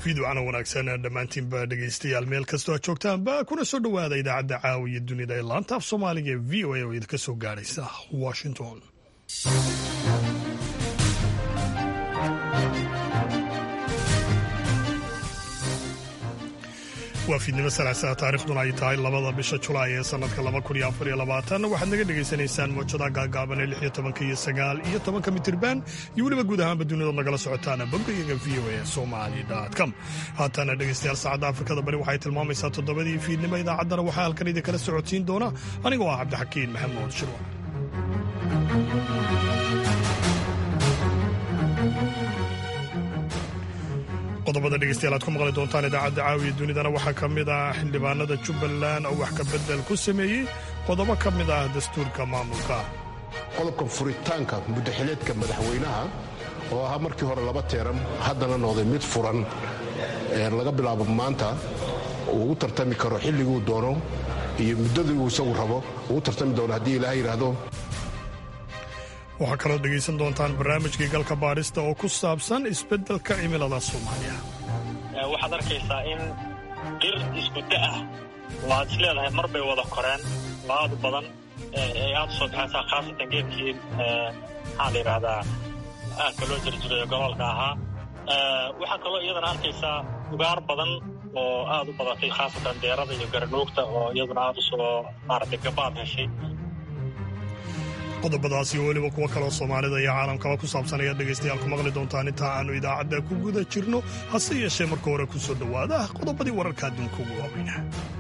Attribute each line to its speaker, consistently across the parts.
Speaker 1: fiidwacna wanaagsan dhammaantiinba dhegaystayaal meel kastoo aad joogtaanba kuna soo dhowaada idaacadda caawiya dunida ee laanta af soomaaliga ee v o a oo idinka soo gaadhaysa washington waa fiidnimo salaasaa taarikhduna ay tahay labada bisha julaay ee sanadka waxaad naga dhegaysanaysaan moojada gaagaaban ee lixiyo tobanka iyo sagaal iyo tobanka mitirban iyo weliba guud ahaanba dunidood nagala socotaan boggayaga v o a somali com haatana dhegaystayaal saacadda afrikada bari waxay tilmaamaysaa toddobadii fiidnimo idaacaddana waxaa halkan idinkala socodsiin doona anigoo ah cabdixakiin maxamuud shirwa qodobada dhegeystayaal aad ku maqli doontaan idaacadda caawiya dunidana waxaa ka mid ah xildhibaanada jubbaland oo wax ka bedel ku sameeyey qodobo ka mid ah dastuurka maamulka
Speaker 2: qodobka furitaanka muddaxileedka madaxweynaha oo ahaa markii hore laba teeran haddana noqday mid furan laga bilaabo maanta uu u tartami karo xilliguu doono iyo muddadii uu isagu rabo uu u tartami doono haddii ilaaha yidhaahdo
Speaker 1: waxaa kaloo dhegaysan doontaan barnaamijkii galka baadhista oo ku saabsan isbeddelka cimilada soomaaliya
Speaker 3: waxaad arkaysaa in dhir iskuda ah oo aad is leedahay mar bay wada koreen oo aad u badan ay aad u soo baxaysaa khaasatan geedkii maxaa la yidhaahdaa aadka loo jarjirayo gobolka ahaa waxaa kaloo iyadana arkaysaa ugaar badan oo aad u badatay khaasatan deerada iyo garanuugta oo iyaduna aad u soo maaragtay gabaad heshay
Speaker 1: qodobadaas iyo weliba kuwo kaloo soomaalida iyo caalamkaba ku saabsan ayaad dhegaystayaal ku maqli doontaan intaa aannu idaacadda ku guda jirno hase yeeshee marka hore ku soo dhowaada qodobadii wararka adduunka ugu waaweyna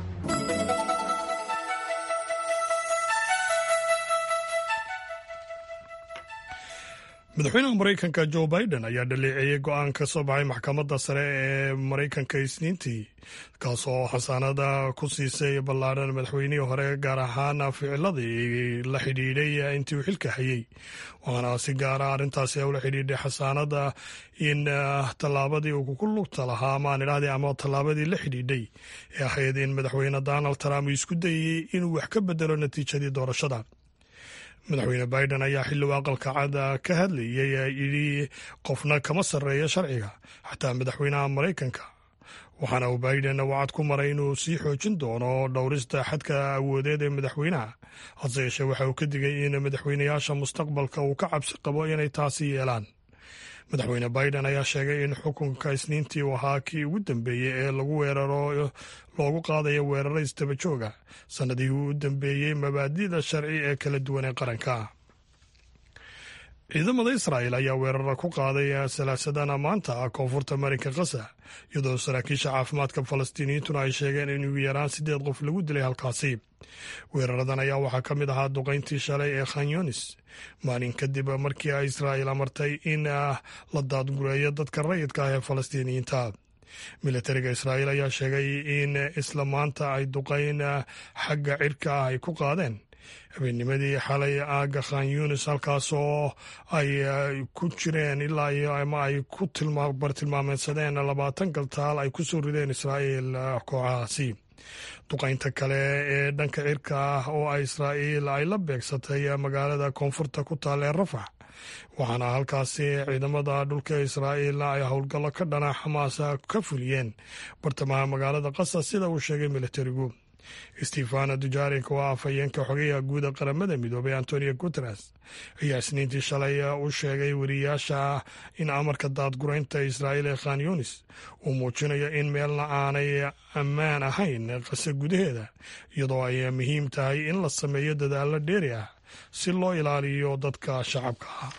Speaker 1: madaxweynaha maraykanka jo biden ayaa dhaleeceeyey go-aan ka soo baxay maxkamadda sare ee maraykanka isniintii kaasoo xasaanada ku siisay ballaadhan madaxweynihii hore gaar ahaan ficiladii la xidhiidhay intii uu xilka hayey waxaana si gaara arrintaasi ula xidhiidhay xasaanada in tallaabadii uu ku lugta lahaa amaan idhahdii ama tallaabadii la xidhiidhay ee ahayd in madaxweyne donald trump uu isku dayey inuu wax ka bedelo natiijadii doorashada madaxweyne biden ayaa xilligu aqalka cada ka hadlayay yidhi qofna kama sarreeya sharciga xataa madaxweynaha maraykanka waxaana uu biden wacad ku maray inuu sii xoojin doono dhowrista xadka awoodeed ee madaxweynaha hase yeeshee waxa uu ka digay in madaxweynayaasha mustaqbalka uu ka cabsi qabo inay taasi yeelaan madaxweyne biden ayaa sheegay in xukunka isniintii uu ahaa kii ugu dambeeyey ee lagu weeraro loogu qaadayo weeraro istaba jooga sannadihii u dambeeyey mabaadida sharci ee kala duwan ee qaranka ciidamada israa'el ayaa weerara ku qaaday salaasadana maanta koonfurta marinka kasa iyadoo saraakiisha caafimaadka falastiiniyiintuna ay sheegeen in ugu yaraan siddeed qof lagu dilay halkaasi weeraradan ayaa waxaa ka mid ahaa duqayntii shalay ee khanyonis maalin kadib markii ay israa'el amartay in la daadgureeyo dadka rayidka ah ee falastiiniyiinta militariga israa'el ayaa sheegay in isla maanta ay duqayn xagga cirka ah ay ku qaadeen habeennimadii xalay aaga khan yunis halkaasoo ay ku jireen ilaa iyo ama ay ku bartilmaameedsadeen labaatan galtaal ay ku soo rideen israa'el kooxahaasi duqaynta kale ee dhanka cirka ah oo ay israa'iil ay la beegsatay magaalada koonfurta ku taal ee rafax waxaana halkaasi ciidamada dhulka israa'iil ay howlgallo ka dhana xamaas ka fuliyeen bartamaha magaalada qasa sida uu sheegay militarigu stefano dujarik oo ah afhayeenka xogeyaha guuda qaramada midoobay antonio guteres ayaa isniintii shalay u sheegay weriyaasha in amarka daadguraynta israa'iil ee khan yunis uu muujinayo in meelna aanay ammaan ahayn qase gudaheeda iyadoo ay muhiim tahay in la sameeyo dadaallo dheeri ah si loo ilaaliyo dadka shacabka ah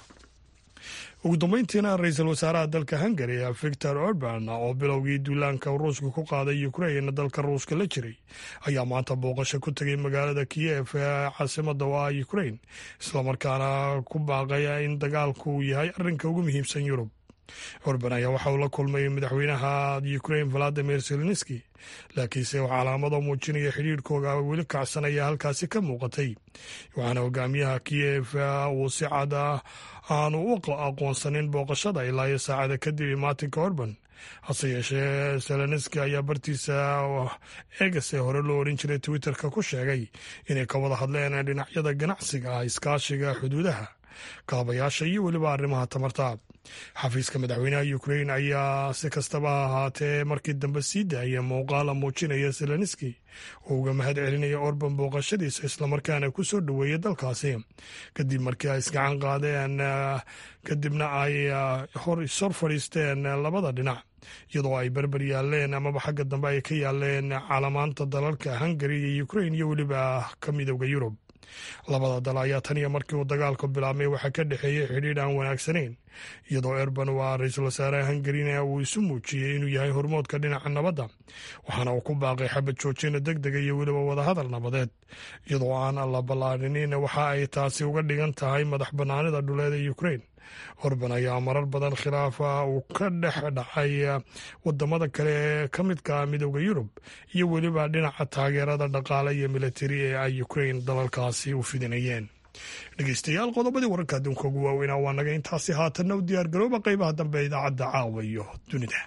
Speaker 1: ugu dambeyntiina ra-iisul wasaaraha dalka hungari victor orban oo bilowgii duulaanka ruushka ku qaaday ukrain dalka ruushka la jiray ayaa maanta booqasho ku tegay magaalada kiyev ee caasimada oo ah ukrain islamarkaana ku baaqaya in dagaalku uu yahay arrinka ugu muhiimsan yurub orban ayaa waxa uu la kulmay madaxweynaha ukrain valadimir zelenski laakiinse calaamado muujinaya xidhiirhkooga weli kacsanaya halkaasi ka muuqatay waxaana hogaamiyaha kiyev uu si cad aanu u aqoonsanin booqashada ilaa iyo saacada kadib maatinka orban hase yeeshee zelenski ayaa bartiisa eegase hore loo oran jiray twitterka ku sheegay inay ka wada hadleen dhinacyada ganacsiga iskaashiga xuduudaha kaabayaasha iyo weliba arrimaha tamarta xafiiska madaxweynaha ukrein ayaa si kastaba ha ahaatee markii dambe sii daaya muuqaala muujinaya zelenski oo uga mahad celinaya orban booqashadiisa islamarkaana ku soo dhoweeyay dalkaasi kadib markii ay isgacan qaadeen kadibna ay hor ishor fadhiisteen labada dhinac iyadoo ay berber yaaleen amaba xagga dambe ay ka yaaleen calamaanta dalalka hungari iyo ukrain iyo weliba ka midooda yurub labada dal ayaa tan iyo markii uu dagaalku bilaabmay waxaa ka dhexeeyey xidhiidh aan wanaagsanayn iyadoo erban waa ra-iisul wasaaraha hungarina uu isu muujiyey inuu yahay hormoodka dhinaca nabadda waxaana uu ku baaqay xabad joojina deg dega iyo weliba wadahadal nabadeed iyadoo aan la ballaadhinin waxa ay taasi uga dhigan tahay madax bannaanida dhuleed ee ukrain orban ayaa marar badan khilaafa uu ka dhex dhacay wadamada kale ee ka midka midooda yurub iyo weliba dhinaca taageerada dhaqaale iyo militari ee ay ukrain dalalkaasi u fidinayeen dhegeystayaal qodobadii wararka adduunka ugu waaweynaa waa naga intaasi haatanna u diyaar garooba qeybaha dambe ee idaacadda caawa iyo dunida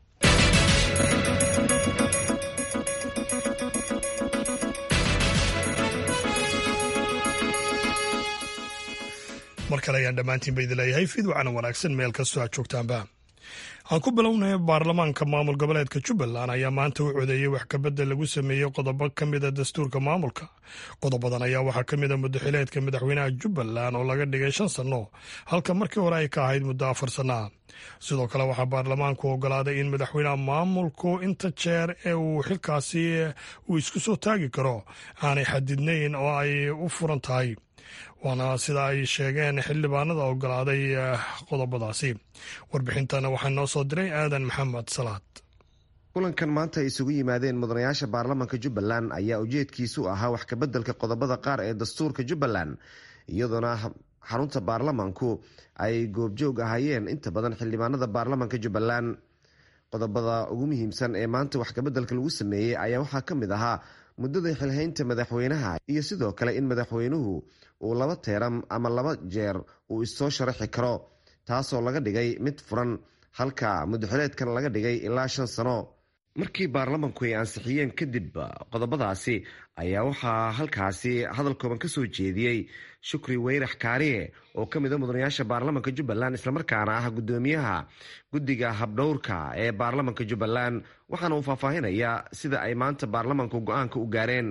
Speaker 1: mar kale ayaan dhammaantiinba idin leeyahay fiidwacana wanaagsan meel kastoo aad joogtaanba aan ku bilownay baarlamaanka maamul goboleedka jubbaland ayaa maanta u codeeyey wax kabedel lagu sameeyey qodobo ka mida dastuurka maamulka qodobadan ayaa waxaa ka mida muddaxileedka madaxweynaha jubbaland oo laga dhigay shan sanno halka markii hore ay ka ahayd muddo afar sanna sidoo kale waxaa baarlamaanku ogolaaday in madaxweynaha maamulku inta jeer ee uu xilkaasi uu isku soo taagi karo aanay xadidnayn oo ay u furan tahay waana sida ay sheegeen xildhibaanada ogolaaday qodobadaasi warbixintana waxaa noo soo diray aadan maxamed salaad
Speaker 4: kulankan maanta ay isugu yimaadeen mudanayaasha baarlamaanka jubbaland ayaa ujeedkiisu ahaa wax kabeddelka qodobada qaar ee dastuurka jubbaland iyadoona xarunta baarlamaanku ay goobjoog ahaayeen inta badan xildhibaanada baarlamaanka jubbaland qodobada ugu muhiimsan ee maanta wax kabeddelka lagu sameeyey ayaa waxaa ka mid ahaa muddada xilhaynta madaxweynaha iyo sidoo kale in madaxweynuhu uu laba teeram ama laba jeer uu issoo sharaxi karo taasoo laga dhigay mid furan halka muddaxileedkan laga dhigay ilaa shan sano markii baarlamanku ay ansixiyeen kadib qodobadaasi ayaa waxaa halkaasi hadal kooban ka soo jeediyey shukri weyrax kaariye oo ka mid a mudanayaasha baarlamanka jubbaland islamarkaana ah guddoomiyaha guddiga habdhowrka ee baarlamanka jubbaland waxaana uu faahfaahinayaa sida ay maanta baarlamanku go-aanka u gaareen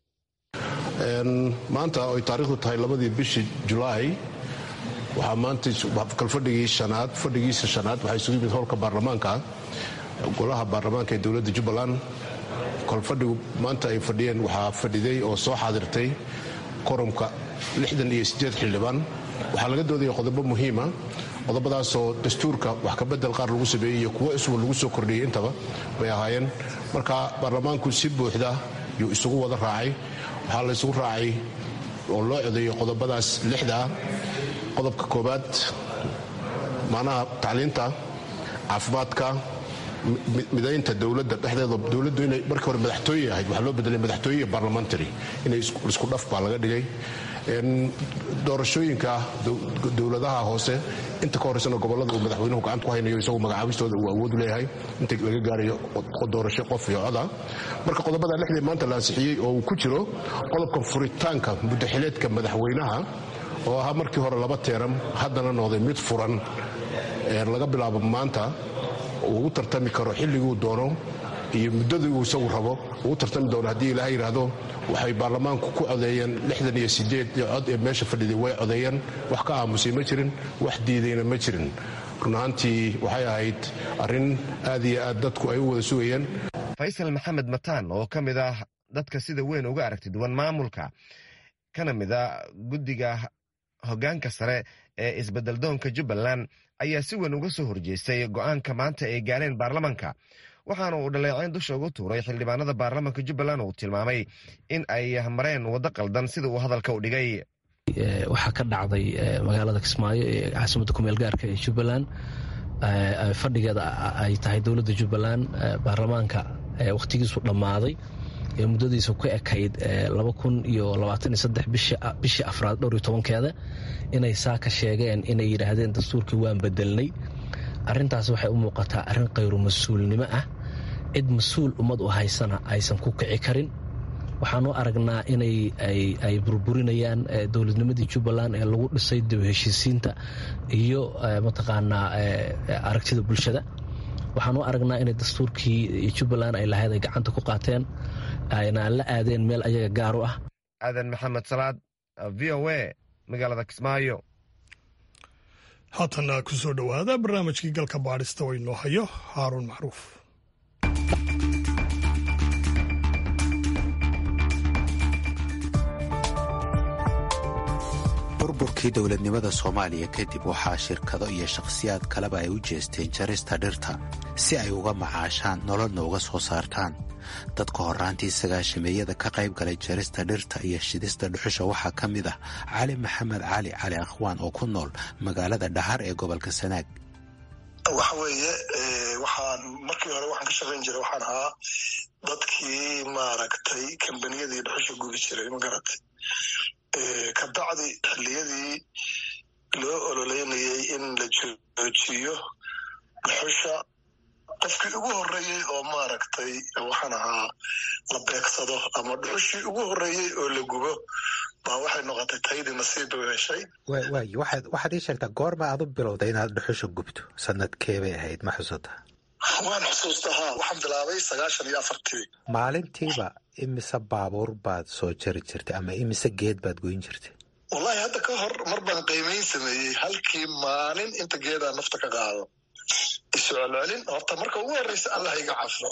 Speaker 2: maanta oy taarikhdu tahay labadii bishii julaay waxaa maanta kalfadhigii shanaad fadhigiisa shanaad waxaa isugu yimid howlka baarlamaanka golaha baarlamaanka ee dowladda jubbaland kolfadhigu maanta ay fadhiyeen waxaa fadhiday oo soo xaadirtay korumka lixdan iyo siddeed xildhibaan waxaa laga doodaya qodobo muhiima qodobadaasoo dastuurka wax kabedel qaar lagu sameeyey iyo kuwo isuba lagu soo kordhiyey intaba bay ahaayeen marka baarlamaanku si buuxda yuu isugu wada raacay waxaa la isugu raacay oo loo codeeyey qodobadaas lixdaa qodobka koobaad macnaha tacliinta caafimaadka midaynta dowladda dhexdeeda dowladdu inay markii hore madaxtooye ahayd waxaa loo bedelay madaxtooye iyo barlamentary inay isku dhaf baa laga dhigay doorashooyinka dowladaha hoose inta ka horeysana gobolada uu madaxweynuhu gacanta ku haynayo isagu magacaabistooda uu awood leeyahay inta laga gaarayo doorasho qof iyo coda marka qodobada lixdii maanta la ansixiyey oo uu ku jiro qodobka furitaanka muddaxileedka madaxweynaha oo ahaa markii hore laba teeram haddana noqday mid furan laga bilaabo maanta uu u tartami karo xilliguu doono iyo muddadii uu isagu rabo uu tartami doono haddii ilaaha yidhaahdo waxay baarlamaanku ku codeeyeen lixdan iyo sideed cod ee meesha fadhiday way codeeyeen wax ka aamusay ma jirin wax diidayna ma jirin run ahaantii waxay ahayd arrin aad iyo aad dadku ay u wada sugayeen
Speaker 4: faysal maxamed mataan oo ka mid ah dadka sida weyn uga aragti duwan maamulka kana mid a guddiga hoggaanka sare ee isbeddeldoonka jubbaland ayaa si weyn uga soo horjeestay go-aanka maanta ay gaareen baarlamanka waxaana uu dhaleeceyn dusha ugu tuuray xildhibaanada baarlamanka jubbaland uu tilmaamay in ay mareen waddo qaldan sida uu hadalka u dhigay
Speaker 5: waxaa ka dhacday magaalada kismaayo ee caasimadda kumeel gaarka ee jubbaland fadhigeeda ay tahay dowladda jubbaland baarlamaanka wakhtigiisu dhammaaday ee muddadiisa ku ekayd laba kun iyo labaatan iyo saddex bishii afraad dhowr iyo tobankeeda inay saa ka sheegeen inay yidhaahdeen dastuurkii waan bedelnay arrintaas waxay u muuqataa arrin khayru mas-uulnimo ah cid mas-uul ummad u haysana aysan ku kici karin waxaan u aragnaa inay ay burburinayaan dowladnimadii jubbaland ee lagu dhisay dib heshiisiinta iyo mataqaanaa aragtida bulshada waxaan u aragnaa inay dastuurkii jubbaland ay lahayd ay gacanta ku qaateen ayna la aadeen meel ayaga gaar u ah
Speaker 4: aadan maxamed salaad v o a magaalada kismaayo
Speaker 1: haatana ku soo dhowaada barnaamijkii galka baadhista oo inoo hayo haaruun macruuf
Speaker 6: burburkii dowladnimada soomaaliya kadib waxaa shirkado iyo shakhsiyaad kaleba ay u jeesteen jarista dhirta si ay uga macaashaan nololna uga soo saartaan dadka horraantii sagaashameeyada ka qayb galay jarista dhirta iyo shidista dhuxusha waxaa ka mid ah cali maxamed cali cali akhwaan oo ku nool magaalada dhahar ee gobolka sanaag
Speaker 7: waxa weeye waxaan markii hore waxaan ka shaqayn jiray waxaan ahaa dadkii maaragtay kambaniyadii dhuxusha gubi jiray magaratay ka bacdi xilliyadii loo ololeynayay in la joojiyo dhuxusha qofkii ugu horreeyey oo maaragtay waxaan ahaa la beegsado ama dhuxushii ugu horreeyey oo la gubo baa waxay noqotay taydii nasiib u heshay
Speaker 6: waay waxaad ii sheegtaa goorma aad u bilowday inaad dhuxusha gubto sanadkee bay ahayd ma xusataa
Speaker 7: waan xusuusta haa waxaan bilaabay sagaashan iyo afartii
Speaker 6: maalintiiba imise baabuur baad soo jari jirtay ama imise geed baad goyn jirtay
Speaker 7: wallahi hadda ka hor mar baan qiimayn sameeyey halkii maalin inta geedaa nafta ka qaado isu celcelin horta marka ugu horreysa allah iga cafo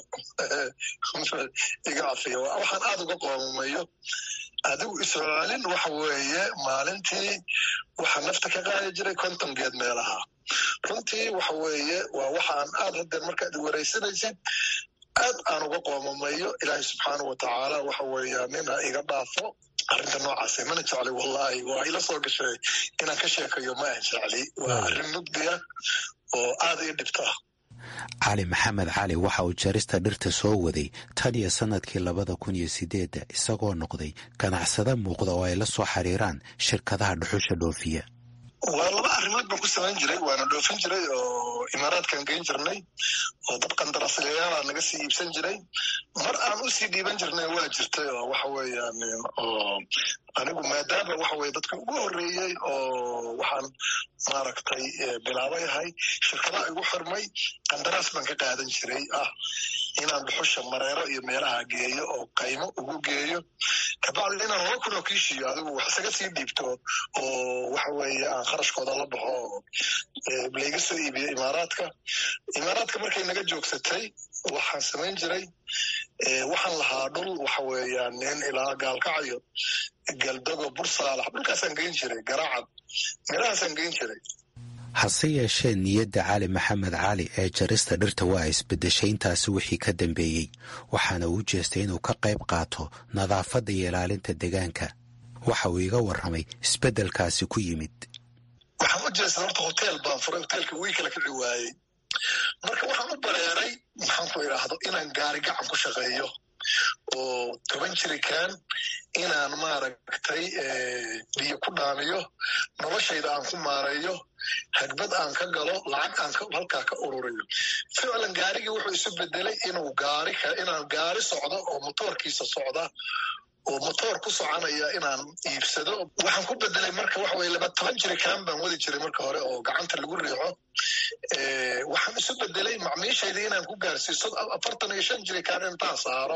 Speaker 7: iga cafiyo waxaan aada uga qoomamayo adigu isu celcelin waxa weeye maalintii waxaa nafta ka qaadi jiray konton geed meelaha runtii waxa weeye waa waxaan aad haddee markaad waraysanaysid aad aan uga qoomamayo ilaahay subxaana wa tacaala waxa weeya nina iga dhaafo arrinta noocaase mana jecli wallahi waa ila soo gashay inaan ka sheekayo ma aan jecli waa arrin mugdiya oo aad ii dhibta
Speaker 6: cali maxamed cali waxa uu jarista dhirta soo waday tan iyo sannadkii labada kun iyo sideedda isagoo noqday ganacsada muuqda oo ay la soo xiriiraan shirkadaha dhuxusha dhoofiya
Speaker 7: waa laba arrimood baan ku samayn jiray waana dhoofin jiray oo imaaraadkan geyn jirnay oo dad qandaraaslayaala naga sii iibsan jiray mar aan usii dhiiban jirnay waa jirtay oo waxa weeyaan oo anigu maadaama waxa weye dadka ugu horreeyey oo waxaan maaragtay bilaabay ahay shirkadaha igu xirmay qandaraas baan ka qaadan jiray ah inaan dhuxusha mareero iyo meelaha geeyo oo qaymo ugu geeyo kabacdi inaan laba kun oo kiishiyo adigu wax isaga sii dhiibto oo waxa weeye aan kharashkooda la baxo oo layga soo iibiyo imaaraadka imaaraadka markay naga joogsatay waxaan samayn jiray waxaan lahaa dhul waxa weeyaan nin ilaa gaalkacayo galdago bursaalax dhulkaasaan geyn jiray garaacad meelahaasaan geyn jiray
Speaker 6: hase yeeshee niyadda cali maxamed cali ee jarista dhirta waa isbeddeshay intaasi wixii ka dambeeyey waxaana uu jeestay inuu ka qayb qaato nadaafadda iyo ilaalinta deegaanka waxa uu iga warramay isbeddelkaasi ku yimid
Speaker 7: waxaan u jeestay horta hoteel baan furay hoteelka wii kala kici waayey marka waxaan u bareeray maxaan ku idhaahdo inaan gaari gacan ku shaqeeyo oo toban jirikaan inaan maaragtay biyo ku dhaamiyo noloshayda aan ku maareeyo hagbad aan ka galo lacag aan halkaa ka ururiyo ficlan gaarigii wuxuu isu bedelay inuu gaari inaan gaari socdo oo motoorkiisa socda oo motoor ku soconaya inaan iibsado waxaan ku bedelay marka waxa weye laba toban jirikaan baan wadi jiray marka hore oo gacanta lagu riixo waxaan isu bedelay macmiishaydii inaan ku gaarsiiso afartan iyo shan jirikaan intaan saaro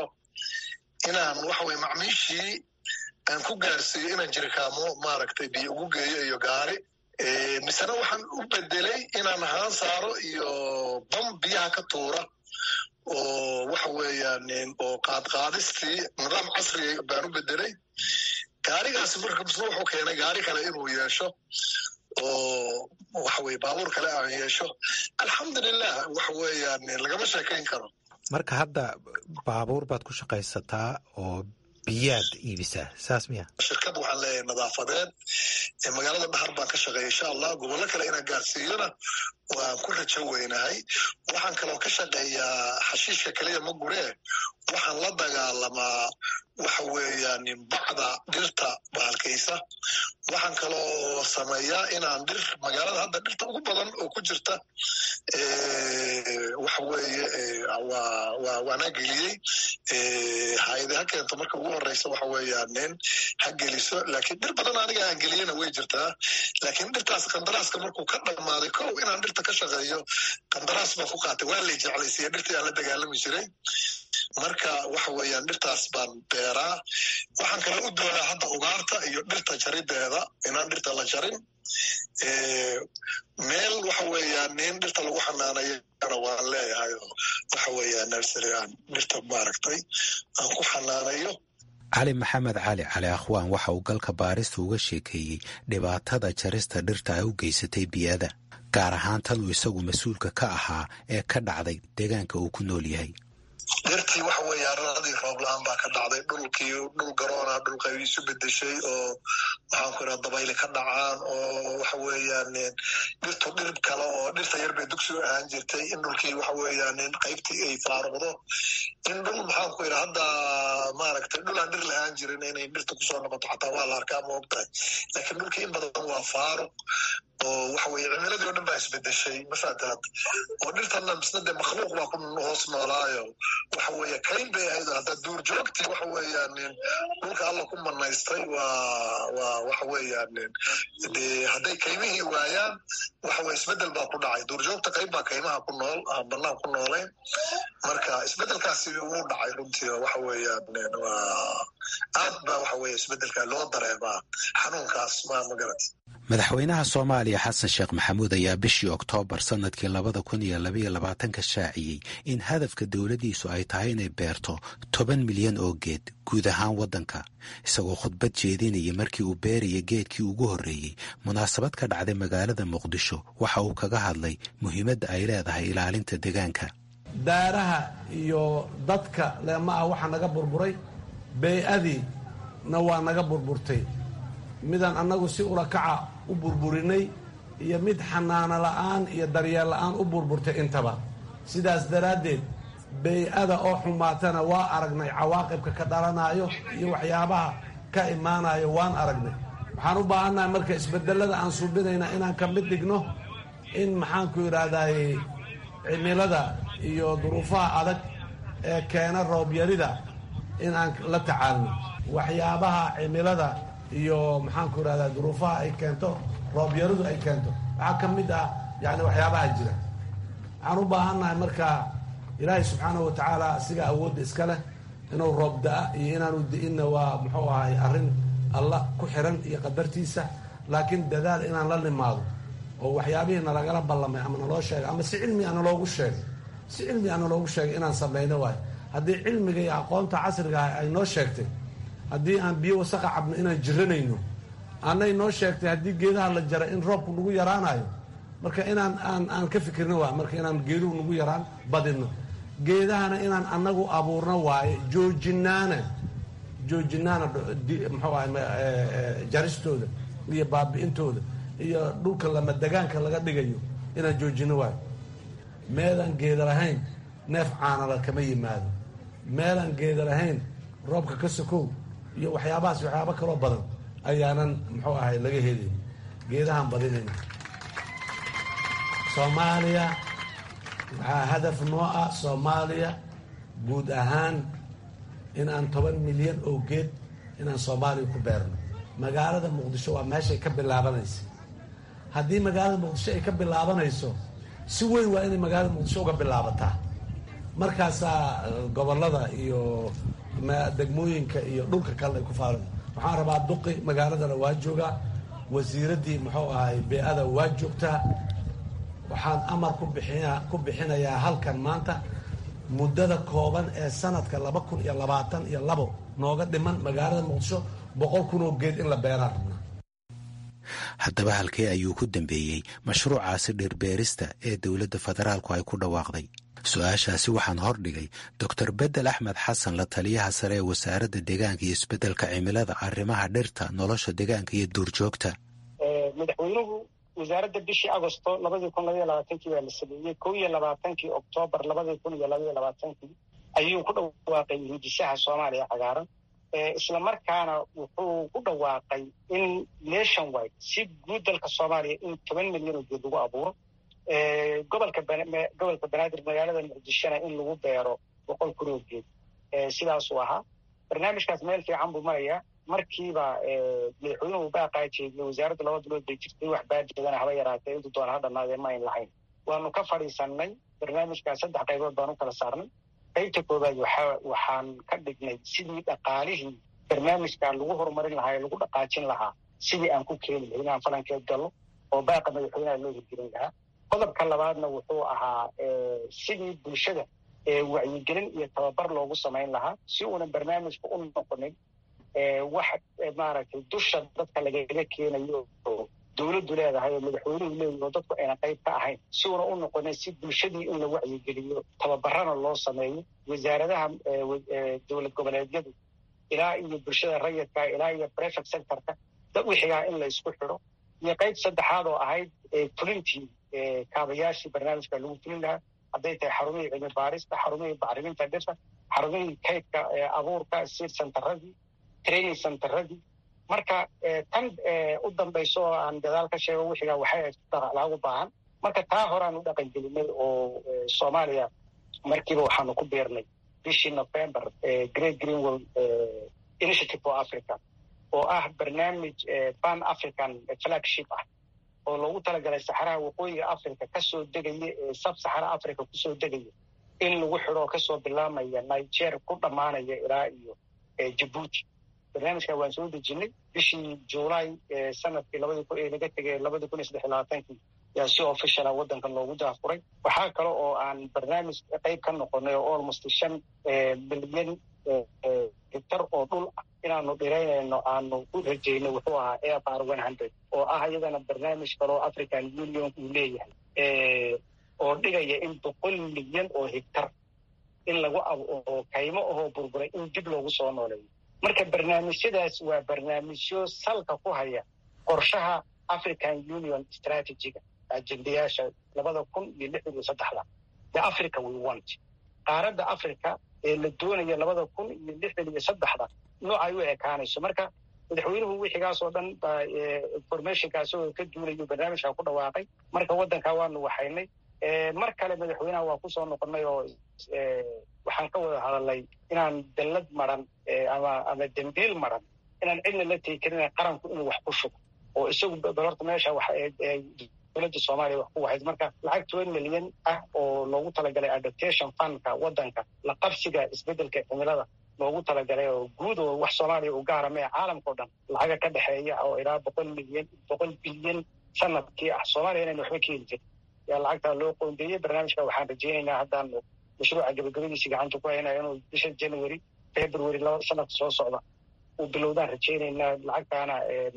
Speaker 7: inaan waxa weye macmiishii aan ku gaarsiiyo inaan jirikaamo maaragtay biyo ugu geeyo iyo gaari misena waxaan u bedelay inaan haan saaro iyo bam biyaha ka tuura oo waxa weeyaan oo qaadqaadistii nidaam casriga baan u bedelay gaarigaasi marka misna wuxuu keenay gaari kale inuu yeesho oo waxa weye baabuur kale aan yeesho alxamdulilah waxa weeyaan lagama sheekayn karo
Speaker 6: marka hadda baabuur baad ku shaqaysataa oo biyaad iibisaa saas miya
Speaker 7: shirkad waxaan leeyahay nadaafadeed magaalada dhahar baan ka shaqeeya insha allah gobollo kale inaan gaarsiiyona waan ku rajo weynahay waxaan kaloo ka shaqeeyaa xashiishka keliya ma guree waxaan la dagaalamaa waxa weeyaan bacda dhirta bahalkaysa waxaan kaloo sameeyaa inaan dhir magaalada hadda dhirta ugu badan oo ku jirta waxa weeye waana geliyey hayade ha keento marka ugu horeysa waxa weeyaan nin ha geliso laakiin dhir badan aniga aan geliyena way jirtaa laakiin dhirtaas kandaraaska markuu ka dhammaaday kow inaan dhirta ka shaqeeyo kandaraas baan ku qaatay waa lay jeclaysiiya dhirtii aan la dagaalami jiray marka waxa weeyaan dhirtaas baan beeraa waxaan kale u doonaa hadda ugaarta iyo dhirta jarideeda inaan dhirta la jarin meel waxa weeyaan nin dhirta lagu xanaanayana waan leeyahay oo waxa weeyaan nursery aan dhirta maaragtay aan ku xanaanayo
Speaker 6: cali maxamed cali cali akhwaan waxa uu galka baarista uga sheekeeyey dhibaatada jarista dhirta ay u geysatay biyada gaar ahaan tan uu isagu mas-uulka ka ahaa ee ka dhacday deegaanka uu ku nool yahay
Speaker 7: dhirtii waxa weeye aradii roob la-aan baa ka dhacday dhulkii dhul garoona dhulka isu bedeshay oo waxaan ku iraa dabayli ka dhacaan oo waxa weeyaan dhirtu dhir kale oo dhirta yar bay dugsi u ahaan jirtay in dhulkii waxa weeyaan qaybtii ay faaruqdo in dhul maxaan ku iraa hadda maaragtay dhul aan dhir lahaan jirin inay dhirta kusoo noqoto xataa waa la arkaa ma ogtahay laakiin dhulkii in badan waa faaruq oo waxa weye cimiladii o dhan baa isbedeshay mafaataad oo dhirtana misna dee makhluuq baa ku hoos noolaayo waxa weeye kayn bay ahayd hadda duur joogtii waxa weeyaan dhulka alla ku manaystay waa waa waxa weeyaan dee hadday kaymihii waayaan waxa weye isbedel baa ku dhacay duur joogta qayb baa kaymaha ku nool aan banaan ku noolayn marka isbedelkaasi wuu dhacay runtii waxa weeyaan waa aad baa waxa weye isbedelka loo dareemaa xanuunkaas ma magarat
Speaker 6: madaxweynaha soomaaliya xasan sheekh maxamuud ayaa bishii oktoobar sannadkii labada kun iyo labaiyo labaatanka shaaciyey in hadafka dowladdiisu ay tahay inay beerto toban milyan oo geed guud ahaan waddanka isagoo khudbad jeedinaya markii uu beeraya geedkii ugu horreeyey munaasabad ka dhacday magaalada muqdisho waxa uu kaga hadlay muhiimadda ay leedahay ilaalinta deegaanka
Speaker 8: daaraha iyo dadka leema ah waxaa naga burburay bey-adiina waa naga burburtay midaan annagu si ulakaca u burburinay iyo mid xanaano la'aan iyo daryeel la'aan u burburtay intaba sidaas daraaddeed bey-ada oo xumaatana waa aragnay cawaaqibka ka dhalanayo iyo waxyaabaha ka imaanayo waan aragnay waxaan u baahannahay marka isbedelada aan suubinayna inaan ka mid dhigno in maxaanku idhaahdaye cimilada iyo duruufaha adag ee keena roobyarida in aan la tacaalno waxyaabaha cimilada iyo maxaanku idhahdaa duruufaha ay keento roobyaradu ay keento waxaa ka mid ah yani waxyaabaha jira waxaan u baahannahay marka ilaahay subxaanahu watacaala asiga awoodda iska leh inuu roob da-a iyo inaanu di-inna waa muxuu ahay arrin alla ku xiran iyo qadartiisa laakiin dadaal inaan la nimaado oo waxyaabihii nalagala ballamay ama naloo sheegay ama si cilmi a naloogu sheegay si cilmi a naloogu sheegay inaan samayno waayo haddii cilmiga iyo aqoonta casriga ah ay noo sheegtay haddii aan biyo wasaqa cabno inaan jiranayno annay noo sheegtay haddii geedaha la jaray in roobku nagu yaraanayo marka inaan aan aan ka fikirno waay marka inaan geeduhu nagu yaraan badino geedahana inaan annagu abuurno waaye joojinaana joojinaana muxuu ahay jaristooda iyo baabi'intooda iyo dhulka lama degaanka laga dhigayo inaan joojino waayo meelaan geeda lahayn neef caanala kama yimaado meelaan geeda lahayn roobka ka sokow iyo waxyaabahaas waxyaaba kaloo badan ayaanan muxuu ahay laga helin geedahaan badinayna soomaaliya waxaa hadaf noo ah soomaaliya guud ahaan in aan toban milyan oo geed inaan soomaaliya ku beerno magaalada muqdisho waa meeshay ka bilaabanaysa haddii magaalada muqdisho ay ka bilaabanayso si weyn waa inay magaalada muqdisho uga bilaabataa markaasaa gobolada iyo degmooyinka iyo dhulka kalena ay ku faal waxaan rabaa duqi magaaladana waa joogaa wasiiraddii muxuu ahay bee-ada waa joogtaa waxaan amar ku bixina ku bixinayaa halkan maanta muddada kooban ee sanadka laba kun iyo labaatan iyo labo nooga dhiman magaalada muqdisho boqol kun oo geed in la beeraan rabnaa
Speaker 6: haddaba halkee ayuu ku dambeeyey mashruucaasi dhirbeerista ee dowladda federaalku ay ku dhawaaqday su-aashaasi waxaan hordhigay doctor bedel axmed xasan la taliyaha sare ee wasaaradda deegaanka iyo isbeddelka cimilada arrimaha dhirta nolosha deegaanka iyo duurjoogta
Speaker 9: madaxweynuhu wasaaradda bishii agosto labadii kun labaiyo labaatankii baa la sameeyey kow iyo labaatankii oktoobar labadii kun iyo labaiyo labaatankii ayuu ku dhawaaqay hindisaha soomaaliya cagaaran isla markaana wuxuu ku dhawaaqay in nation wide si guud dalka soomaaliya in toban milyan oo geed lagu abuuro gobolka gobolka banaadir magaalada muqdishona in lagu beero boqol kun oo geed sidaasuu ahaa barnaamijkaas meel fiican buu marayaa markiiba madaxweynuhu baaqaa jeediye wasaaradda laba bilood bay jirtay wax baadidana haba yaraatee intu doona ha dhammaadee ma ayn lahayn waanu ka fadhiisannay barnaamijkaas saddex qaybood baan u kala saarnay qaybta koowaad waxaan ka dhignay sidii dhaqaalihii barnaamijkan lagu horumarin lahaa ee lagu dhaqaajin lahaa sidii aan ku keeni lahay inaan falankeed gallo oo baaqa madaxweynaha loo hirgelin lahaa qodobka labaadna wuxuu ahaa sidii bulshada wacyigelin iyo tababar loogu samayn lahaa si uunan barnaamijka u noqonin wax maaragtay dusha dadka lagaga keenayo oo dowladdu leedahay oo madaxweynuhu leeyahy oo dadku ayna qayb ka ahayn si uuna u noqonin si bulshadii in la wacyigeliyo tababarana loo sameeyo wasaaradaha dowlad goboleedyadu ilaa iyo bulshada rayidka ilaa iyo prefect sectorka wixigaa in la isku xidho iyo qayb saddexaad oo ahayd fulintii kaabayaashii barnaamijka lagu fulin lahaa hadday tahay xarumihii cilmi baarista xarumihii bacriminta dhirta xarumihii kaydka abuurka sir centeradii training centeradii marka tan u dambayso oo aan gadaal ka sheego wixigaa waxay laagu baahan marka taa horaan u dhaqan gelinay oo soomaaliya markiiba waxaanu ku beernay bishii november great greenwell initiative for africa oo ah barnaamij pan african flagship ah oo loogu talagalay saxaraha waqooyiga africa kasoo degaya ee sab saxara africa kusoo degaya in lagu xidho oo kasoo bilaamaya niger ku dhammaanaya ilaa iyo jabuuti barnaamijka waan soo dejinay bishii july sanadkii labadii kun ee laga tegay labadii kun iyo saddex iyo labaatankii yaa si officiala waddankan loogu daafuray waxaa kale oo aan barnaamij qayb ka noqonay oo almost shan milyan hektar oo dhul ah inaanu dhiraynayno aanu u rajaynay wuxuu ahaa air one hundred oo ah iyadana barnaamij kaloo african union uu leeyahay oo dhigaya in boqol milyan oo hektar in lagu oo kaymo ahoo burburay in dib loogu soo nooleeyo marka barnaamijyadaas waa barnaamijyo salka ku haya qorshaha african union strategiga ajendayaasha labada kun iyo lix iyo saddexda the africa we want qaaradda africa ee la doonaya labada kun iyo lixdan iyo saddexda noocay u ekaanayso marka madaxweynuhu wixigaas oo dhan baa informationkaas oo ka duulayo barnaamijka ku dhawaaqay marka waddankaa waanu waxaynay mar kale madaxweynaha waa kusoo noqonnay oo waxaan ka wada hadalnay inaan dallad maran ama ama dembiil maran inaan cidna la tegi karin qaranku inuu wax ku shugo oo isagu horta meesha dowladda soomaaliya wax ku wahayd marka lacag toban milyan ah oo loogu talagalay adaptation fundka waddanka la qabsiga isbeddelka cimilada loogu talagalay oo guud oo wax soomaaliya u gaara mee caalamka o dhan lacaga ka dhexeeya oo ilaa boqol milyan boqol bilyan sanadkii ah soomaaliya inaynu waxba ka heli jirin yaa lacagtaa loo qoondeeyey barnaamijka waxaan rajaynaynaa haddaanu mashruuca gabagabadiisii gacanta ku haynaya inuu bisha january february laba sanadka soo socda uu bilowdaan rajaynaynaa lacagtaana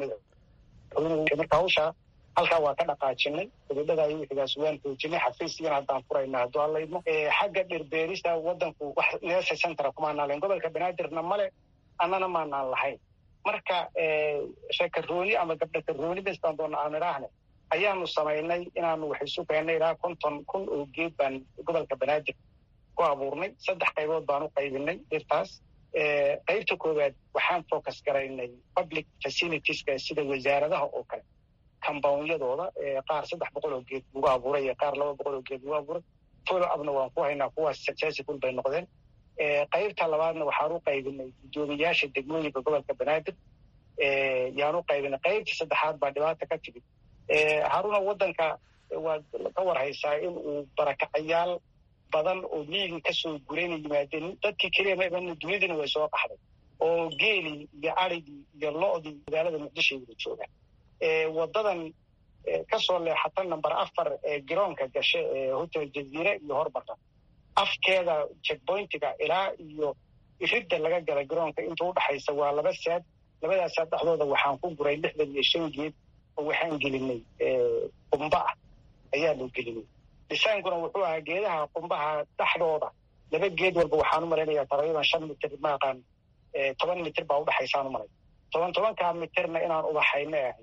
Speaker 9: marka hawshaa halkaa waa ka dhaqaajinay gabadhada iyo wixigaas waan xoojinay xafiisyana haddaan furaynaa hadduu alla idmo xagga dhirbeerista waddanku wax neesa centera kumaanaan lahayn gobolka banaadirna male annana maanaan lahayn marka reekarooni ama gabdha karooni bestaan doona aan idhaahne ayaanu samaynay inaanu wax isu keennay ilaa konton kun oo geed baan gobolka banaadir ku abuurnay saddex qaybood baan u qaybinay dhirtaas qaybta koowaad waxaan focus garaynay public facilitieska sida wasaaradaha oo kale compoundyadooda qaar saddex boqol oo geed lagu abuuray iyo qaar laba boqol oo geed lagu abuuray follow upna waan ku haynaa kuwaas successful bay noqdeen qaybta labaadna waxaan u qaybinay guddoomiyaasha degmooyinka gobolka banaadir yaan u qaybinay qaybta saddexaad baa dhibaata ka timid haruna waddanka waad ka warhaysaa in uu barakacayaal badan oo miyiga kasoo gurayna yimaadeen dadkii keliya maibana dunidina way soo qaxday oo geelii iyo arigii iyo lo'dii magaalada muqdisho ay wada joogaan waddadan kasoo leexata number afar ee garoonka gashe ee hotel jaziire iyo hormarta afkeeda checkpointiga ilaa iyo iridda laga gala garoonka inta udhaxaysa waa laba saad labadaas saad dhexdooda waxaan ku guray lixdan iyo shan geed oo waxaan gelinay qumba ah ayaanu gelinay dhisaankuna wuxuu ahaa geedaha qumbaha dhexdooda laba geed walba waxaan u malaynayaa taqriiban shan mitir maaqaan toban mitir baa udhexaysaan u malay toban tobankaa mitirna inaan ubaxayna ahay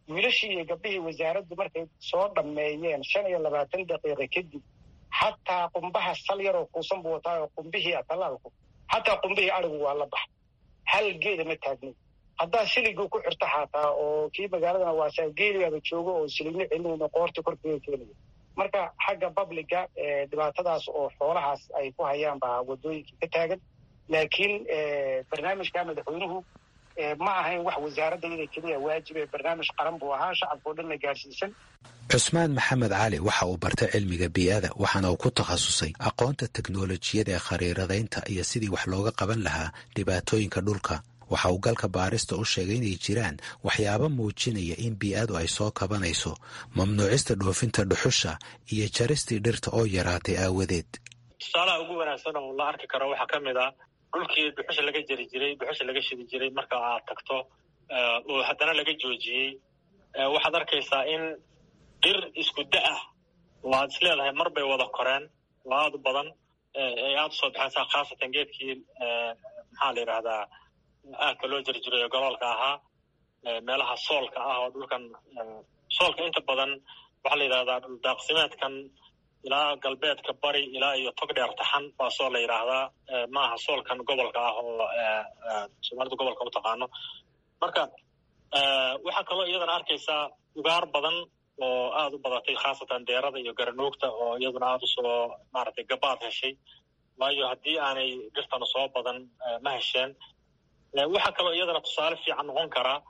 Speaker 9: wiilashii iyo gabdhihii wasaaraddu markay soo dhammeeyeen shan iyo labaatan daqiiqa kadib xataa qumbaha sal yaroo kuusan buu wataa oo qumbihii talaalku xataa qumbihii arigu waa la baxay hal geeda ma taagnin haddaa siliguu ku xirto xataa oo kii magaaladana waasaa geeligaaba joogo oo siligno celinayno qoorta korkeeda keenaya marka xagga babliga dhibaatadaas oo xoolahaas ay ku hayaan baa waddooyinkii ka taagan laakiin barnaamijka madaxweynuhu ma ahayn wax wasaaradda iyada keliya waajibe barnaamij qaran buu ahaa shacabkao dhan la gaarsiisan
Speaker 6: cusmaan maxamed cali waxa uu bartay cilmiga bii'ada waxaana uu ku takhasusay aqoonta teknolojiyada ee khariiradaynta iyo sidii wax looga qaban lahaa dhibaatooyinka dhulka waxa uu galka baarista u sheegay inay jiraan waxyaabo muujinaya in bii'adu ay soo kabanayso mamnuucista dhoofinta dhuxusha iyo jaristii dhirta oo yaraatay aawadeed
Speaker 3: tusaalaha ugu wanaagsan oo la arki karo waxaa ka mid ah dhulkii dhuxusha laga jari jiray dhuxusha laga shidi jiray marka aad tagto oo haddana laga joojiyey waxaad arkaysaa in dhir isku da ah oo aad is leedahay mar bay wada koreen oo aada u badan ay aada usoo baxaysaa khaasatan geedkii maxaa la yidhahdaa aadka loo jari jiray oo galoolka ahaa meelaha soolka ah oo dhulkan soolka inta badan waxaa la yidhahdaa dhuldaaqsimeedkan ilaa galbeedka bari ilaa iyo tog dheer taxan waa soo la yidhaahdaa ma aha soolkan gobolka ah oo soomaalida gobolka u taqaano marka waxaa kaloo iyadana arkaysaa ugaar badan oo aada u badatay khaasatan deerada iyo garanuugta oo iyaduna aada usoo maaragtay gabaad heshay waayo haddii aanay dhirtana soo badan ma hesheen waxaa kaloo iyadana tusaale fiican noqon karaa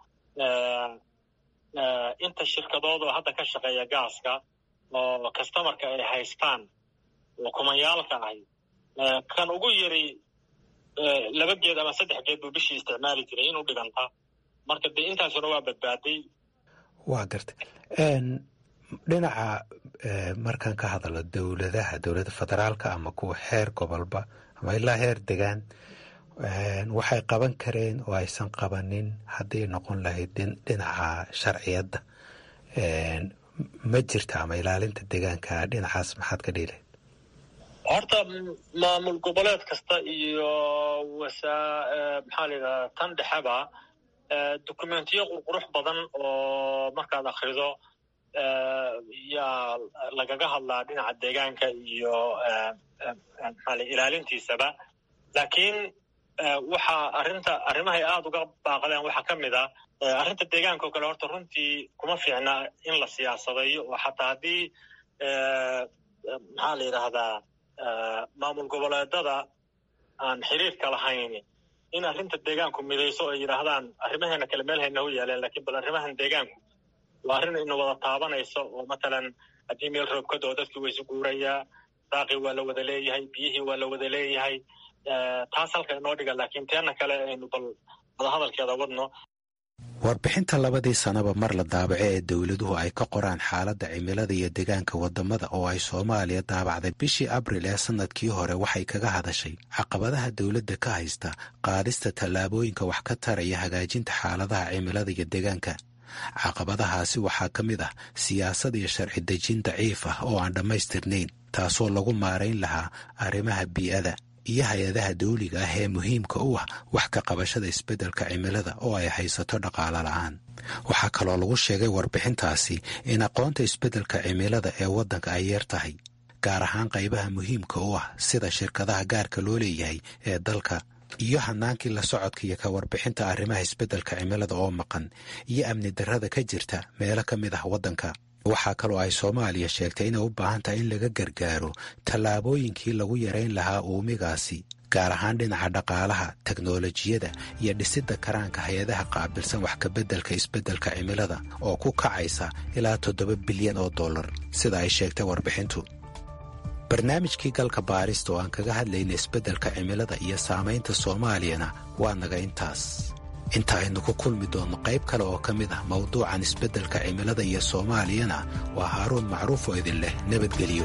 Speaker 3: inta shirkadood oo hadda ka shaqeeya gaaska oo customarka ay haystaan oo kumayaalka ahi kan ugu yari laba geed ama saddex geed buu bishii isticmaali jiray inuu dhiganta marka dee intaasuna waa badbaaday
Speaker 6: waa gartay dhinaca markaan ka hadalo dowladaha dowladda federaalka ama kuwa heer gobolba ama ilaa heer degaan waxay qaban kareen oo aysan qabanin hadday noqon lahayd dhinaca sharciyadda ma jirta ama ilaalinta deegaanka dhinacaas maxaad ka dhiilayd
Speaker 3: horta maamul goboleed kasta iyo wasaa maxaa la yidhahdaa tan dhexeba dokumentiyo qurqurux badan oo markaad akrido yaa lagaga hadlaa dhinaca deegaanka iyo maxaale ilaalintiisaba laakiin waxaa arrinta arrimahay aada uga baaqdeen waxaa ka mid ah arrinta deegaanka oo kale horta runtii kuma fiicna in la siyaasadayo oo xataa haddii maxaa la yidhaahdaa maamul goboleedada aan xiriirka lahayn in arrinta deegaanku midayso oo ay yidhaahdaan arrimaheena kale meel hayna u yaaleen lakiin bal arrimahan deegaanku waa arrin ina wada taabanayso oo matalan haddii meel roob ka doo dadkii waysu guurayaa daaqii waa la wada leeyahay biyihii waa la wada leeyahay taas halka inoo dhiga laakiin teena kale aynu bal wadahadalkeeda wadno
Speaker 6: warbixinta labadii sanaba mar la daabaco ee dowladuhu ay ka qoraan xaaladda cimilada iyo deegaanka wadamada oo ay soomaaliya daabacday bishii abril ee sanadkii hore waxay kaga hadashay caqabadaha dowladda ka haysta qaadista tallaabooyinka wax ka taraya hagaajinta xaaladaha cimilada iyo deegaanka caqabadahaasi waxaa ka mid ah siyaasad iyo sharci dejin daciif ah oo aan dhammaystirnayn taasoo lagu maarayn lahaa arrimaha bii'ada iyo hay-adaha dawliga ah ee muhiimka u ah wax ka qabashada isbeddelka cimilada oo ay haysato dhaqaalo la'aan waxaa kaloo lagu sheegay warbixintaasi in aqoonta isbeddelka cimilada ee waddanka ay yeer tahay gaar ahaan qaybaha muhiimka u ah sida shirkadaha gaarka loo leeyahay ee dalka iyo hanaankii la socodka iyo ka warbixinta arrimaha isbeddelka cimilada oo maqan iyo amni darrada ka jirta meelo ka mid ah waddanka waxaa kaloo ay soomaaliya sheegtay inay u baahan tahay in laga gargaaro tallaabooyinkii lagu yarayn lahaa uumigaasi gaar ahaan dhinaca dhaqaalaha teknolojiyada iyo dhisidda karaanka hay-adaha qaabilsan wax kabeddelka isbeddelka cimilada oo ku kacaysa ilaa toddoba bilyan oo dollar sida ay sheegtay warbixintu barnaamijkii galka baarista oo aan kaga hadlayna isbeddelka cimilada iyo saamaynta soomaaliyana waa naga intaas inta aynu ku kulmi doonno qayb kale oo ka mid ah mawduucan isbeddelka cimilada iyo soomaaliyana waa haaruun macruuf oo idin leh nabadgelyo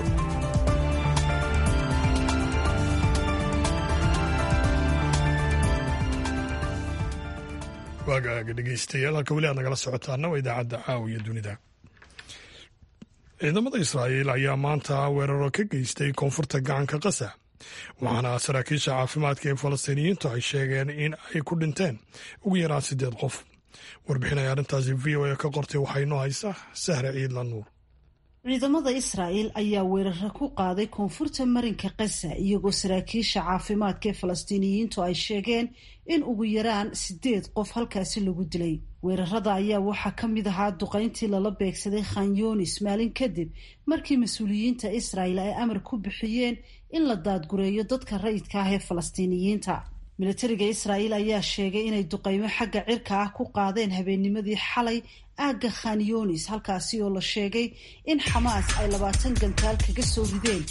Speaker 1: waagaaga dhegeystayaal halka weli aad nagala socotaana waa idaacadda caawiya dunida ciidamada israa'iil ayaa maanta weeraro ka geystay koonfurta gacanka qasa waxaana saraakiisha caafimaadka ee falastiiniyiintu ay sheegeen in ay ku dhinteen ugu yaraan siddeed qof warbixin ay arrintaasi v o a ka qortay waxaa inoo haysa sahre ciidla nuur
Speaker 10: ciidamada israa'el ayaa weeraro ku qaaday koonfurta marinka kasa iyagoo saraakiisha caafimaadka ee falastiiniyiintu ay sheegeen in ugu yaraan sideed qof halkaasi lagu dilay weerarada ayaa waxaa ka mid ahaa duqayntii lala beegsaday khan yunis maalin kadib markii mas-uuliyiinta israa'el ay amar ku bixiyeen in la daadgureeyo dadka rayidka ah ee falastiiniyiinta militariga israa'el ayaa sheegay inay duqaymo xagga cirka ah ku qaadeen habeennimadii xalay aagga khan yunis halkaasi oo la sheegay in xamaas ay labaatan gantaal kaga soo rideen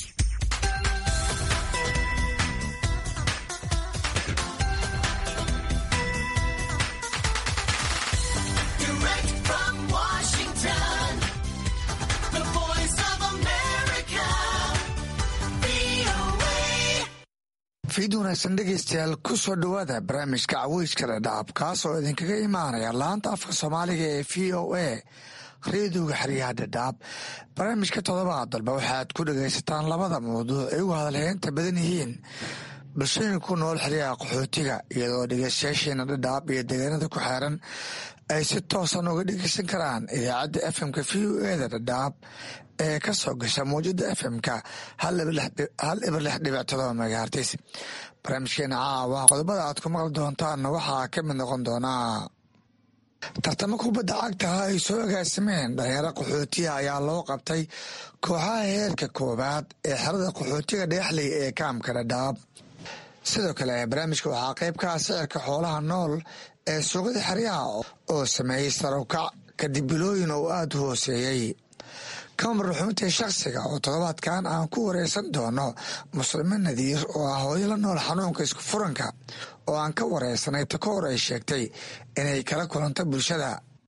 Speaker 11: fiid wanaagsan dhegaystayaal ku soo dhowaada barnaamijka caweyska dhadhaab kaas oo idinkaga imaanaya laanta afka soomaaliga ee v o a reediyoga xeryaha dhadhaab barnaamijka todobaad dalba waxaad ku dhagaysataan labada mawduuc ay ugu hadalheynta badan yihiin bulshooyinka ku nool xeryaha qaxootiga iyadoo dhegaystayaasheena dhadhaab iyo deegaanada ku xeeran ay si toosan uga dhegeysan karaan idaacadda fmka v o eda dhadhaab ee ka soo gasha mawjada fmka hal ibar lix dhibic todoba megahartis barnaamijkeena caawa qodobada aad ku maqli doontaanna waxaa ka mid noqon doonaa tartamo kubadda cagtaha ay soo agaasimeen dhalinyaro qaxootiga ayaa loo qabtay kooxaha heerka koowaad ee xerada qaxootiga dhagaxley ee kaamka dhadhaab sidoo kale barnaamijka waxaa qayb ka ah sicirka xoolaha nool ee suuqyada xeryaha oo sameeyey sarawkac kadib bilooyin oo aada u hooseeyey kamar ruxuuntii shakhsiga oo toddobaadkan aan ku wareysan doono muslimo nadiir oo ah hooyo la nool xanuunka isku furanka oo aan ka wareysanay ta ka hor ay sheegtay inay kala kulanto bulshada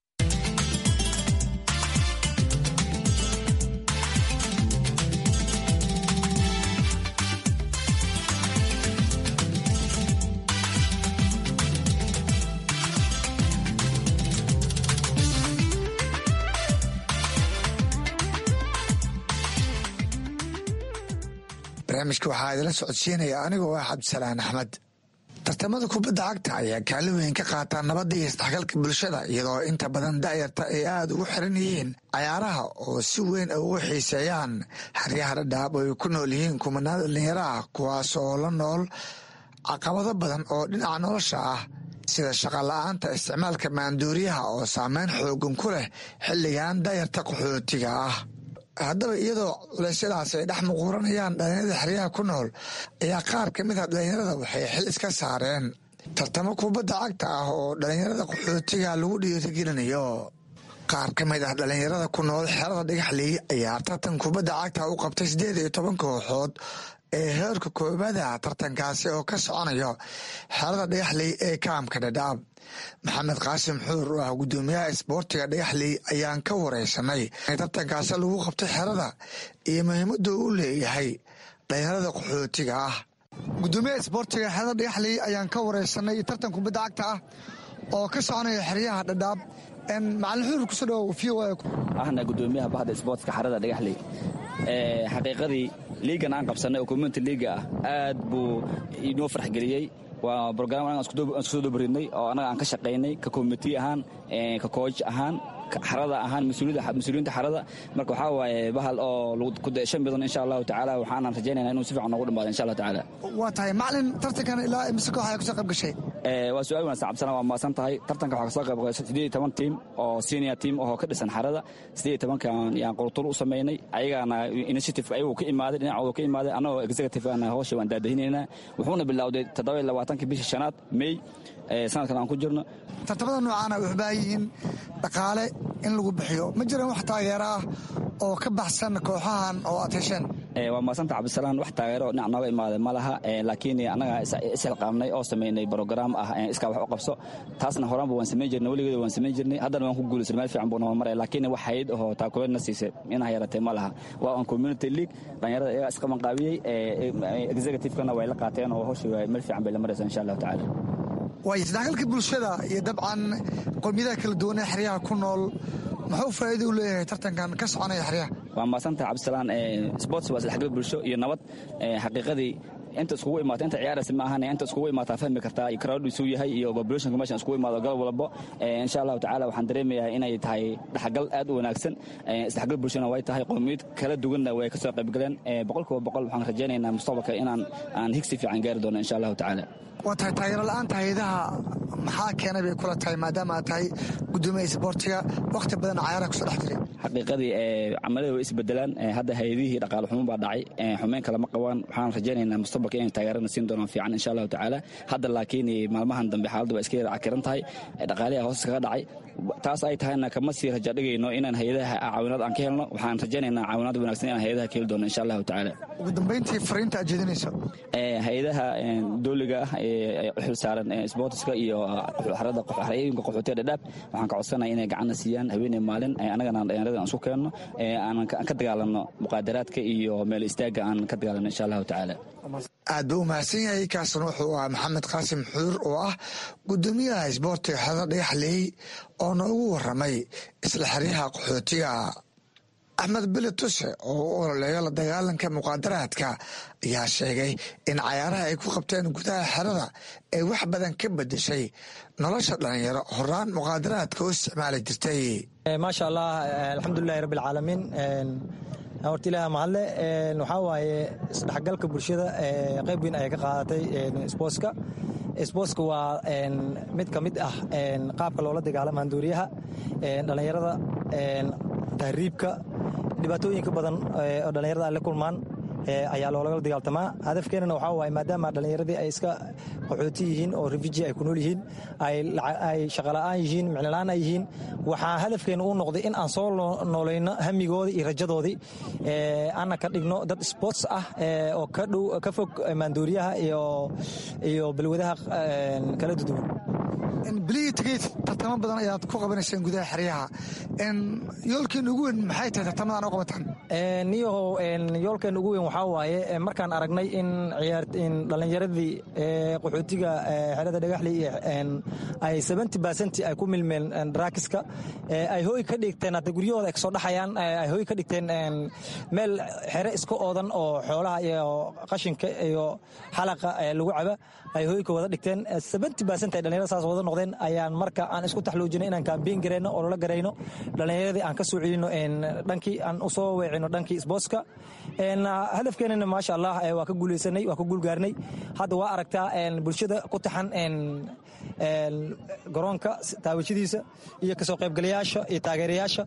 Speaker 11: barnaamijka waxaa idila socodsiinaya anigoo ah cabdisalaan axmed tartamada kubadda cagta ayaa kaalin weyn ka qaataa nabadda iyo isdhexgalka bulshada iyadoo inta badan da'yarta ay aada ugu xiran yihiin cayaaraha oo si weyn ay ugu xiiseeyaan xeryaha dhadhaab oo ay ku nool yihiin kumanaan dhalinyaro ah kuwaas oo la nool caqabado badan oo dhinaca nolosha ah sida shaqala-aanta isticmaalka maanduuriyaha oo saameyn xoogan ku leh xilligan da'yarta qaxootiga ah haddaba iyadoo culeysyadaas ay dhex muquuranayaan dhalinyarada xeryaha ku nool ayaa qaar ka mid ah dhalinyarada waxay xil iska saareen tartamo kubadda cagta ah oo dhalinyarada qaxootiga lagu dhiirigelinayo qaar ka mid ah dhalinyarada ku nool xerada dhagaxley ayaa tartan kubadda cagta u qabtay siddeed iyo toban kooxood ee heerka koobaada tartankaasi oo ka soconayo xerada dhagaxley ee kaamka dhadhaab maxamed qaasim xuur oo ah guddoomiyaha isboortiga dhagaxley ayaan ka wareysanay in tartankaasi lagu qabtay xerada iyo muhiimadda uu leeyahay dhalinyarada qaxootiga ah guddoomiyaha isboortiga xerada dhagaxley ayaan ka wareysanay tartan kubadda cagta ah oo ka soconaya xeryaha dhadhaab macalin xuur kusoo dhawow v o
Speaker 12: ahna guddoomiyaha bahda isboortka xerada dhagaxley xaqiiqadii liigan aan qabsannay oo community liiga ah aad buu inoo farxgeliyey waa brogram aan isku soo dobridnay oo annaga aan ka shaqaynay ka community ahaan ka kooj ahaan xarada ahaan mas-uuliyiinta xarada marka waxaa waaye bahal oo ku daeshan badan insha allahu tacaala waxaanan rajaynayna inuu si fiican noogu dhamaado insha allah tacaala
Speaker 11: waa tahay macalin tartankan ilaa mise koox ayaa kusoo qayb gashay
Speaker 12: waa su-aal wanaagsan cabsana waa maasan tahay tartanka waxaa kasoo qayb gashay siddeed iyo toban tiim oo senior team oo ka dhisan xarada siddeed iyo tobankan yaan qurtur u samaynay ayagaana initiative ayagu ka imaaday dhinacooda ka imaaday annagoo executive ana hawsha waan daadahinaynaa wuxuuna bilowday toddoba iyo labaatankii bishii shanaad may sanadkan aan ku jirno
Speaker 11: tartamada noocaana waxay u baahan yihiin dhaqaale in lagu bixiyo ma jiraan wax taageero ah oo ka baxsan kooxahan oo aad hesheen
Speaker 12: waa maasanta cabdisalaan wax taageero dhinac nooga imaaday ma laha laakiin annaga ishilqaamnay oo samaynay brograam ah iskaa wax u qabso taasna horaanba waan samayn jirnay weligeeda waan samayn jirnay haddana waan ku guulaysanay meel fiican buu nama maraya laakiin wax hayad ahoo taakuleedna siisay inaa yaratay ma laha waa on community league dhalinyarada iyagaa isqabanqaabiyey executive-kana way la qaateen oo hawshii meel fiican bay la maraysa insha allahu tacaala
Speaker 11: waay isdhexgalka bulshada iyo dabcan qowmiyadaha kala duwan ee xeryaha ku nool muxuu faa'iida u leeyahay tartankan ka soconaya xeryaha
Speaker 12: waa maasanta cabdisalaan sports waa isdhexgal bulsho iyo nabad xaqiiqadii inta iskugu imaata inta ciyaaraysa ma ahan inta iskugu imaataa fahmi kartaa iyo crowd isuu yahay iyo populationka meeshan iskugu imaado galab walbo insha allahu tacaala waxaan dareemayaa inay tahay dhexgal aad u wanaagsan isdhexgal bulshana way tahay qowmiyad kala duwanna way kasoo qaybgaleen boqolkiiba boqol waxaan rajaynaynaa mustaqbalka inaan aan higsi fiican gaari doono insha allahu tacaala
Speaker 11: waa tahay taageero la-aanta hayadaha maxaa keenay bay kula tahay maadaama aad tahay gudoomiya isboortiga wakhti badan cayaaraha kusoo dhex jiray
Speaker 12: xaqiiqadii camalada way isbedelaan hadda hay-adihii dhaqaale xumo baa dhacay xumeyn kalema qabaan waxaan rajaynaynaa mustaqbalka inay taageerana siin doonaan fiican insha allahu tacaala hadda laakiin maalmahan dambe xaaladdu waa iska yara cakiran tahay dhaqaaliha hoos kaga dhacay taas ay tahayna kama sii raja dhigayno inaan hay-adaha caawinaad aan ka helno waxaan rajaynaynaa caawinaad wanaagsan inaan hay-adaha ka heli doono insha allahu tacaala
Speaker 11: ugu dambayntii fariinta aad jeedinayso
Speaker 12: hay-adaha dowliga ah ee u xil saaran sboortiska iyo xarada xarayooyinka qaxootiga dhadhaab waxaan ka codsanaya inay gacanna siiyaan haweeney maalin annagana dhalinyarada aan isku keenno aan ka dagaalanno muqaadaraadka iyo meel istaagga aan ka dagaalanno insha allahu tacaala
Speaker 11: aad buu u mahadsan yahay kaasna wuxuu ahaa maxamed qaasim xuur oo ah gudoomiyaha isboortiga xerada dhagaxleey oo noogu waramay isla xeryaha qaxootiga axmed bele tuse oo u ololeeyo la dagaalanka muqaadaraadka ayaa sheegay in cayaaraha ay ku qabteen gudaha xerada ay wax badan ka bedeshay nolosha dhalinyaro horaan muqaadaraadka u isticmaali jirtay
Speaker 13: maasha allah alxamdulilahi rabbi alcaalamiin horta ilaah mahadle waxaa waaye isdhexgalka bulshada qayb weyn ayay ka qaadatay sbootska sbootska waa mid ka mid ah qaabka loola dagaalama handuuriyaha dhallinyarada tahriibka dhibaatooyinka badan oo dhallinyarada ay la kulmaan ayaa loolagala dagaaltamaa hadafkeenana waxaa waaye maadaama dhallinyaradii ay iska qaxooti yihiin oo refuji ay ku nool yihiin ay shaqola'aan yihiin micnola'aan ay yihiin waxaa hadafkeena uu noqday in aan soo noolayno hamigoodii iyo rajadoodii ana ka dhigno dad sports ah oo ka dhow ka fog maanduuriyaha iyo balwadaha kala duduwan
Speaker 11: bilihii tegey tartamo badan ayaad ku qabanayseen gudaha xeryaha yoolkeena ugu weyn maxay tahay tartamadan u qabataan
Speaker 13: niyahow yoolkeena ugu weyn waxaa waaye markaan aragnay in dhallinyaradii qaxootiga xerada dhagaxli ay seventy percent ay ku milmeen daraakiska ay hooy ka dhigteen hadda guryahooda ay kasoo dhaxayaan ay hooy ka dhigteen meel xere iska oodan oo xoolaha iyo qashinka iyo xalaqa lagu caba ay hooyka wada dhigteen seventy percent ay dhallinyarada saas wada noqdeen ayaan marka aan isku taxluujinay inaan kaambeyn gareyno oo lala garayno dhallinyaradii aan ka soo celino dhankii aan usoo weecino dhankii sbootska hadafkeenana maasha allah waa ka guuleysanay waa ka guulgaarnay hadda waa aragtaa bulshada ku taxan garoonka taawashadiisa iyo kasoo qaybgalayaasha iyo taageerayaasha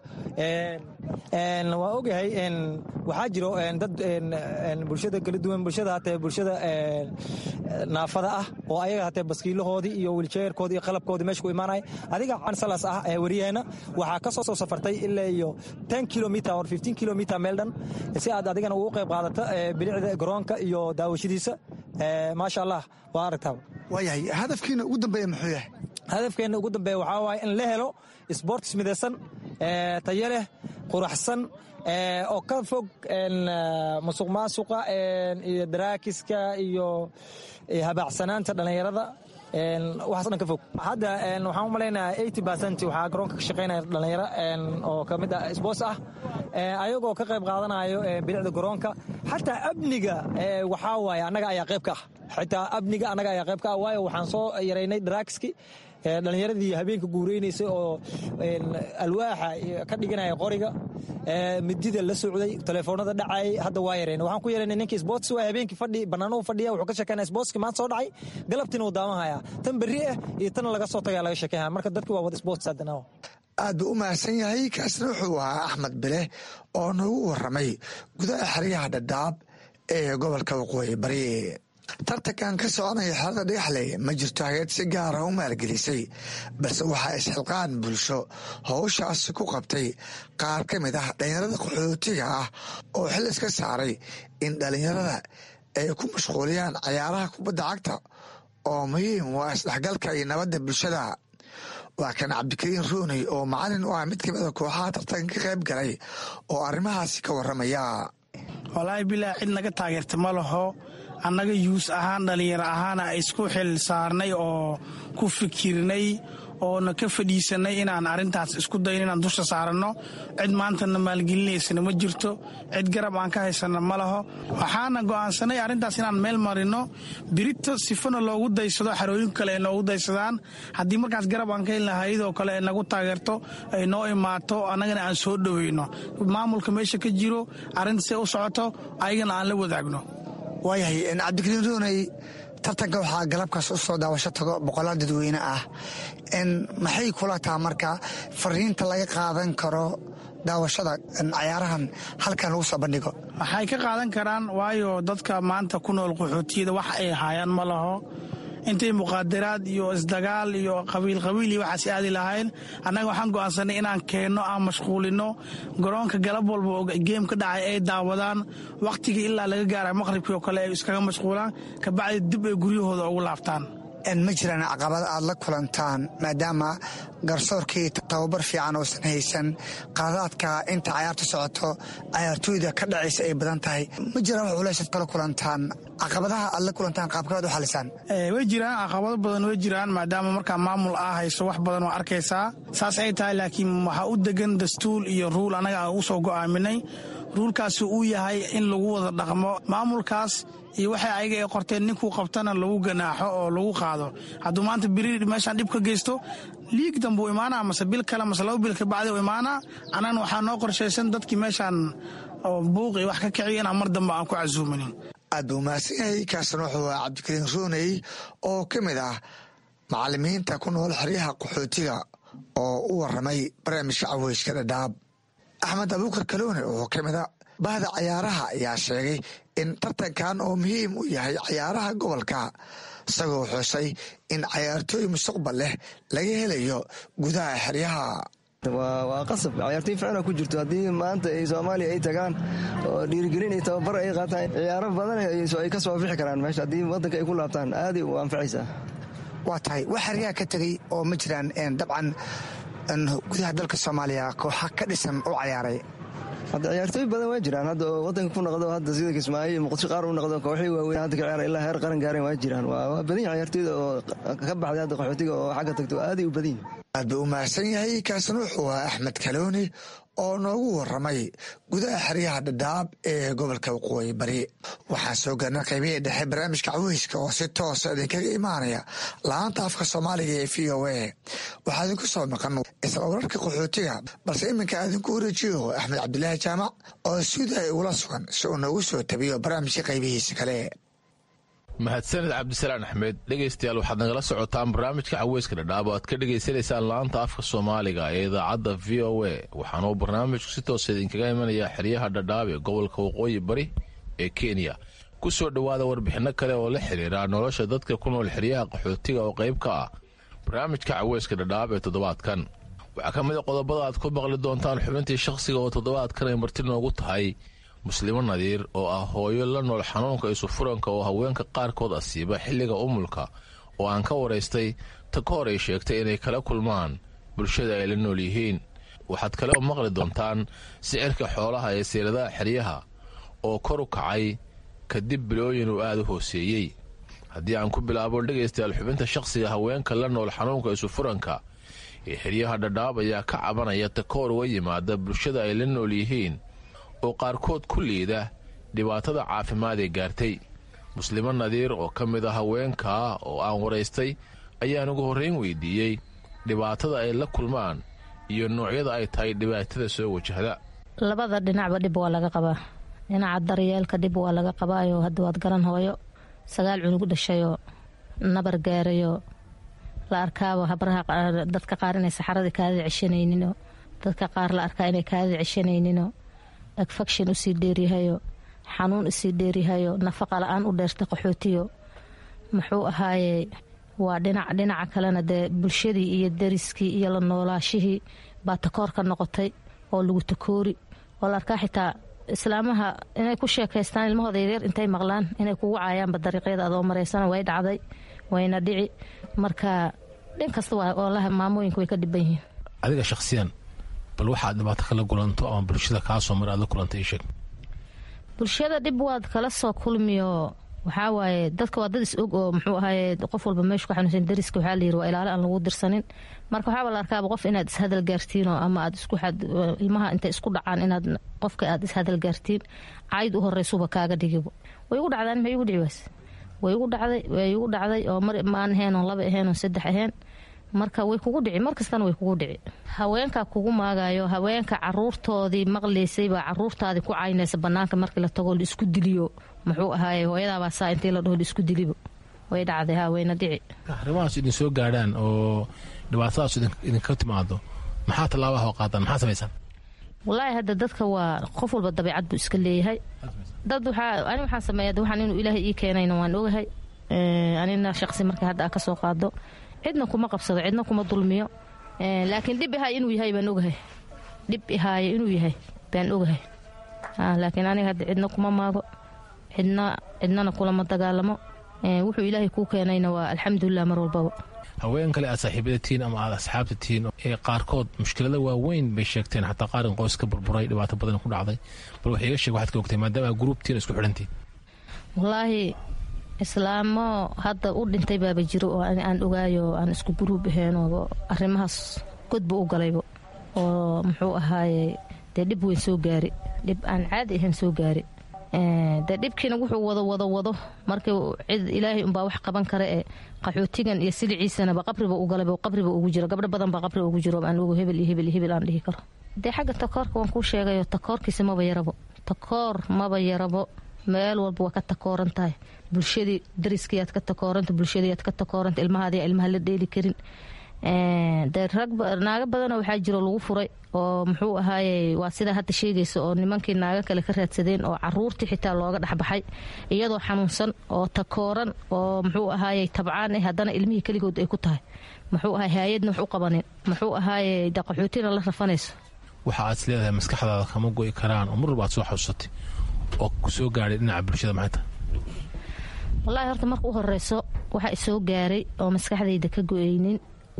Speaker 13: waa ogahay waxaa jiro dad bulshada kala duwan bulshada hatee bulshada naafada ah oo ayaga hatee baskiilahoodii iyo wiljeerkoodii iyo qalabkoodii meesha ku imaanaya adiga cansalas ah ee wariyaheena waxaa ka soo soo safartay ilaa iyo ten kilometer or fifteen kilometer meel dhan si aad adigana ugu qayb qaadata bilicda garoonka iyo daawashadiisa maasha allah waa aragtaa
Speaker 11: waayahay hadafkiina ugu dambeeya muxuu yahay
Speaker 13: hadafkeena ugu dambeeya waxaa waaye in la helo sports midaysan tayo leh quraxsan oo ka fog musuq maasuqa iyo daraakiska iyo habaacsanaanta dhallinyarada waxaas dhan ka fog hadda waxaan u malaynayaa eighty percent waxaa garoonka ka shaqaynaya dhallinyaro oo ka mid ah sports ah ayagoo ka qayb qaadanayo bilicda garoonka xataa amniga waxaa waaye annaga ayaa qayb ka ah xitaa amniga annaga ayaa qayb ka ah waayo waxaan soo yaraynay daraakiski dhallinyaradii habeenka guureynaysay oo alwaaxa ka dhiganaya qoriga midida la socday telefoonada dhacayay hadda waa yareen waxaan ku yaranay ninkii sports waa habeenkii fadhi bannaanuhu fadhiya wuxuu ka sheekeynaya sportski maanta soo dhacay galabtiina uu daawanhayaa tan berri ah iyo tan laga soo tagaya laga sheekeynaya marka dadki waa wada sports haddana
Speaker 11: aad buu u mahadsan yahay kaasna wuxuu ahaa axmed bile oo noogu waramay gudaha xeryaha dhadhaab ee gobolka waqooyi bari tartankan ka soconaya xerada dhagaxley ma jirto hageed si gaara u maalgelisay balse waxaa isxilqaan bulsho howshaasi ku qabtay qaar ka mid ah dhallinyarada qaxootiga ah oo xil iska saaray in dhallinyarada ay ku mashquuliyaan cayaaraha kubadda cagta oo muhiim waa isdhexgalka iyo nabadda bulshada waa kan cabdikariin rooney oo macalin u ah mid ka mida kooxaha tartanka ka qayb galay oo arrimahaasi ka waramaya
Speaker 14: walaahi bilaa cid naga taageerta ma laho annaga yuus ahaan dhallinyaro ahaana isku xil saarnay oo ku fikirnay oona ka fadhiisanay inaan arrintaas isku dayn inaan dusha saaranno cid maantana maalgelinaysana ma jirto cid garab aan ka haysana ma laho waxaana go'aansanay arrintaas inaan meel marino birito sifana loogu daysado xarooyin kale ay noogu daysadaan haddii markaas garab aan ka helna hayadoo kale ay nagu taageerto ay noo imaato annagana aan soo dhoweyno maamulka meesha ka jiro arrinta say u socoto ayagana aan la wadaagno
Speaker 11: waayahay cabdikariin rooney tartanka waxaa galabkaas u soo daawasho tago boqolaal dadweyne ah maxay kula taha marka fariinta laga qaadan karo daawashada cayaarahan halkan lagu soo bandhigo
Speaker 14: waxay ka qaadan karaan waayo dadka maanta ku nool qaxootiyada wax ay haayaan ma laho intay muqaadaraad iyo isdagaal iyo qabiil qabiil iyo waxaas aadi lahayn annaga waxaan go'aansanay inaan keenno aan mashquulino garoonka galab walba oo geem ka dhacay ay daawadaan wakhtigii ilaa laga gaara maqhribkii oo kale ay iskaga mashquulaan kabacdi dib ay guryahooda ugu laabtaan
Speaker 11: ma jiraan caqabada aad la kulantaan maadaama garsoorkii tababar fiican oosan haysan qaadaadka inta cayaarta socoto cayaartooyda ka dhacaysa ay badan tahay ma jiraan wax culaysaad kala kulantaan caqabadaha aad la kulantaan qaabkabaad u xalisaan
Speaker 14: way jiraan caqabado badan way jiraan maadaama markaa maamul aa hayso wax badan oo arkaysaa saas ay tahay laakiin waxaa u degan dastuur iyo ruul annaga aan u soo go'aaminay ruulkaasi uu yahay in lagu wada dhaqmo maamulkaas iyo waxay ayaga ay qorteen ninkuu qabtana lagu ganaaxo oo lagu qaado hadduu maanta biri meeshaan dhib ka geysto liig dambuu imaanaa mase bil kale mase laba bil kabacdi u imaanaa annagana waxaa noo qorshaysan dadkii meeshaan oo buuqi wax ka kiciyo inaan mar dambe aan ku casuuminin
Speaker 11: aad buu mahadsan yahay kaasna wuxuu ah cabdikariin rooney oo ka mid ah macalimiinta ku nool xeryaha qaxootiga oo u waramay barnaamijka caweyska dhadhaab axmed abuukar kaloone oo ka mid a bahda cayaaraha ayaa sheegay in tartankan oo muhiim u yahay cayaaraha gobolka isagoo xusay in cayaartooy mustaqbal leh laga helayo gudaha xeryaha
Speaker 15: waa qasab cayaartooy ficna ku jirto haddii maanta ay soomaaliya ay tagaan oo dhiirigelin iyo tababar ay qaataan ciyaaro badan ay ka soo bixi karaan meesha haddii waddanka ay ku laabtaan aaday u anfacaysaa
Speaker 11: waa tahay wax xeryaha ka tegey oo ma jiraan dabcan gudaha dalka soomaaliya kooxa ka dhisan u cayaaray
Speaker 15: hadda ciyaartooy badan waa jiraan hadda oo wadanka ku noqdo hadda sida kismaayo iyo muqdisho qaar u noqdo kooxii waaweyn hadda ka ciyaara ilaa heer qaran gaareen waa jiraan waa badan yahay ciyaartooyda oo ka baxday hadda qaxootiga oo xagga tagto aaday u badan yihin
Speaker 11: aad buu u mahadsan yahay kaasna wuxuu ahaa axmed kalooni oo noogu waramay gudaha xeryaha dhadhaab ee gobolka waqooyi bari waxaan soo gaarna qaybihii dhexe barnaamijka caweyska oo si toosa idinkaga imaanaya laanta afka soomaaliga ee v o a waxaa idinku soo maqan isla wararka qaxootiga balse iminka aadinku wareejiyo axmed cabdilaahi jaamac oo suuday ugula sugan si uu noogu soo tabiyo barnaamijka qaybihiisa kale
Speaker 16: mahadsaned cabdisalaan axmed dhegaystayaal waxaad nagala socotaan barnaamijka caweyska dhadhaab oo aad ka dhagaysanaysaan laanta afka soomaaliga ee idaacadda v o a waxaanuu barnaamijku si toosa idinkaga imanayaa xeryaha dhadhaab ee gobolka waqooyi bari ee kenya ku soo dhowaada warbixinno kale oo la xiriira nolosha dadka ku nool xeryaha qaxootiga oo qayb ka ah barnaamijka caweyska dhadhaab ee toddobaadkan waxaa ka mid a qodobada aad ku maqli doontaan xubintii shakhsiga oo toddobaadkan ay marti noogu tahay muslimo nadiir oo ah hooyo la nool xanuunka isufuranka oo haweenka qaarkood asiiba xilliga umulka oo aan ka waraystay ta ka hor ay sheegtay inay kala kulmaan bulshada ay la nool yihiin waxaad kale oo maqli doontaan sicirka xoolaha ee siiradaha xeryaha oo kor u kacay kadib bilooyin uu aada u hooseeyey haddii aan ku bilaabo dhegaystayaal xubinta shakhsiga haweenka la nool xanuunka isufuranka ee xeryaha dhadhaab ayaa ka cabanaya ta ka hor uga yimaada bulshada ay la nool yihiin oo qaarkood ku liida dhibaatada caafimaad ee gaartay muslimo nadiir oo ka mid a haweenkaa oo aan waraystay ayaan ugu horrayn weydiiyey dhibaatada ay la kulmaan iyo noocyada ay tahay dhibaatada soo wajahda
Speaker 17: labada dhinacba dhib waa laga qabaa dhinaca daryeelka dhib waa laga qabaayo hadda waad garan hooyo sagaal cunug dhashayoo nabar gaarayoo la arkaaba habraha dadka qaar inay saxaradii kaada ceshanayninoo dadka qaar la arkaa inay kaada ceshanayninoo agfakshin usii dheeryahayo xanuun isii dheeryahayo nafaqa la-aan u dheerta qaxootiyo muxuu ahaaye waa dhinac dhinaca kalena dee bulshadii iyo dariskii iyo la noolaashihii baa takoor ka noqotay oo lagu takoori oo la arkaa xitaa islaamaha inay ku sheekaystaan ilmahooda yaryar intay maqlaan inay kugu caayaanba dariiqyada adoo maraysana way dhacday wayna dhici marka dhin kasta walahi maamooyinka way ka dhiban yihiin
Speaker 16: adiga shakhsiyan bal waxaad dhibaato kala kulanto ama bulshada kaasoo mar aad la kulanta ii sheeg
Speaker 17: bulshada dhib waad kala soo kulmiyo waxaa waaye dadka waa dad is og oo muxuu ahaye qof walba meeshu ka xanuunsan dariska waxaa la yiri waa ilaalo aan lagu dirsanin marka waxaaba la arkaaba qof inaad ishadal gaartiin oo ama aad isku ilmaha intay isku dhacaan inaad qofka aad ishadal gaartiin cayd u horeysuba kaaga dhigibo way igu dhacdaan maxay igu dhici waas way igu dhacday way igu dhacday oo mar maan ahayn oo laba ahayn oo saddex ahayn marka way kugu dhici markastana way kugu dhici haweenka kugu maagayo haweenka caruurtoodii maqlaysay baa caruurtaadii ku caynaysa banaanka markii la tago laisku diliyo muxuu ahaaye hooyadaabaa saa intii la dhaho laisku dilibo way dhacday ha wayna dhici
Speaker 16: arrimahaas idin soo gaadhaan oo dhibaatadaas idinka timaado maxaa tallaabaha oo qaadaan maxaa samaysaan
Speaker 17: wallaahi hadda dadka waa qof walba dabeicad buu iska leeyahay dad waxaa ani waxaan sameeya waxaan inuu ilaahay ii keenayna waan ogahay anina shaqsi markii hadda a ka soo qaado cidna kuma qabsado cidna kuma dulmiyo laakiin dhib ihaay inuu yahay baan ogahay dhib ihaaye inuu yahay baan ogahay laakiin aniga hadda cidna kuma maago cidna cidnana kulama dagaalamo wuxuu ilaahay kuu keenayna waa alxamdulilah mar walbaba
Speaker 16: haween kale aad saaxiibada tihiin ama aad asxaabta tihiin ee qaarkood mushkilada waaweyn bay sheegteen xataa qaarin qoys ka burburay dhibaato badan ku dhacday bal wax iga sheeg waxaad ka ogtay maadaama aad gruubtiin isku xidhantiin
Speaker 17: wallaahi islaamo hadda u dhintay baaba jiro oo aan ogaayo aan isku guruub ahayn oo arrimahaas godba u galaybo oo muxuu ahaaye dee dhib weyn soo gaari dhib aan caadi ahayn soo gaari dee dhibkiina wuxuu wado wado wado markii cid ilaahay unbaa wax qaban kara ee qaxootigan iyo siliciisanaba qabriba u galay qabriba ugu jiro gabdho badan baa qabriba ugu jiro aan ogo hebel iyo hebel iyo hebel aan dhihi karo dee xagga takoorka waan kuu sheegayo takoorkiisa maba yarabo takoor maba yarabo meel walba waa ka takooran tahay bulshadii dariskiiaad ka takooranta bulshadiiaad ka takooranta ilmahaadi ilmaha la dheeli karin dee rag naago badanoo waxaa jiro lagu furay oo muxuu ahaaye waa sidaa hadda sheegaysa oo nimankii naago kale ka raadsadeen oo caruurtii xitaa looga dhexbaxay iyadoo xanuunsan oo takooran oo muxuu ahaaye tabcaan eh haddana ilmihii keligood ay ku tahay muxuu ahaay haayadna wax u qabanin muxuu ahaaye daqaxootina la rafanayso
Speaker 16: waxa aad is leedahay maskaxdaada kama go'i karaan oo mar walba aad soo xasuusatay oo ku soo gaadhay dhinaca bulshada maxay tahay
Speaker 17: wallaahi horta marka u horeyso waxa isoo gaaray oo maskaxdayda ka go-aynin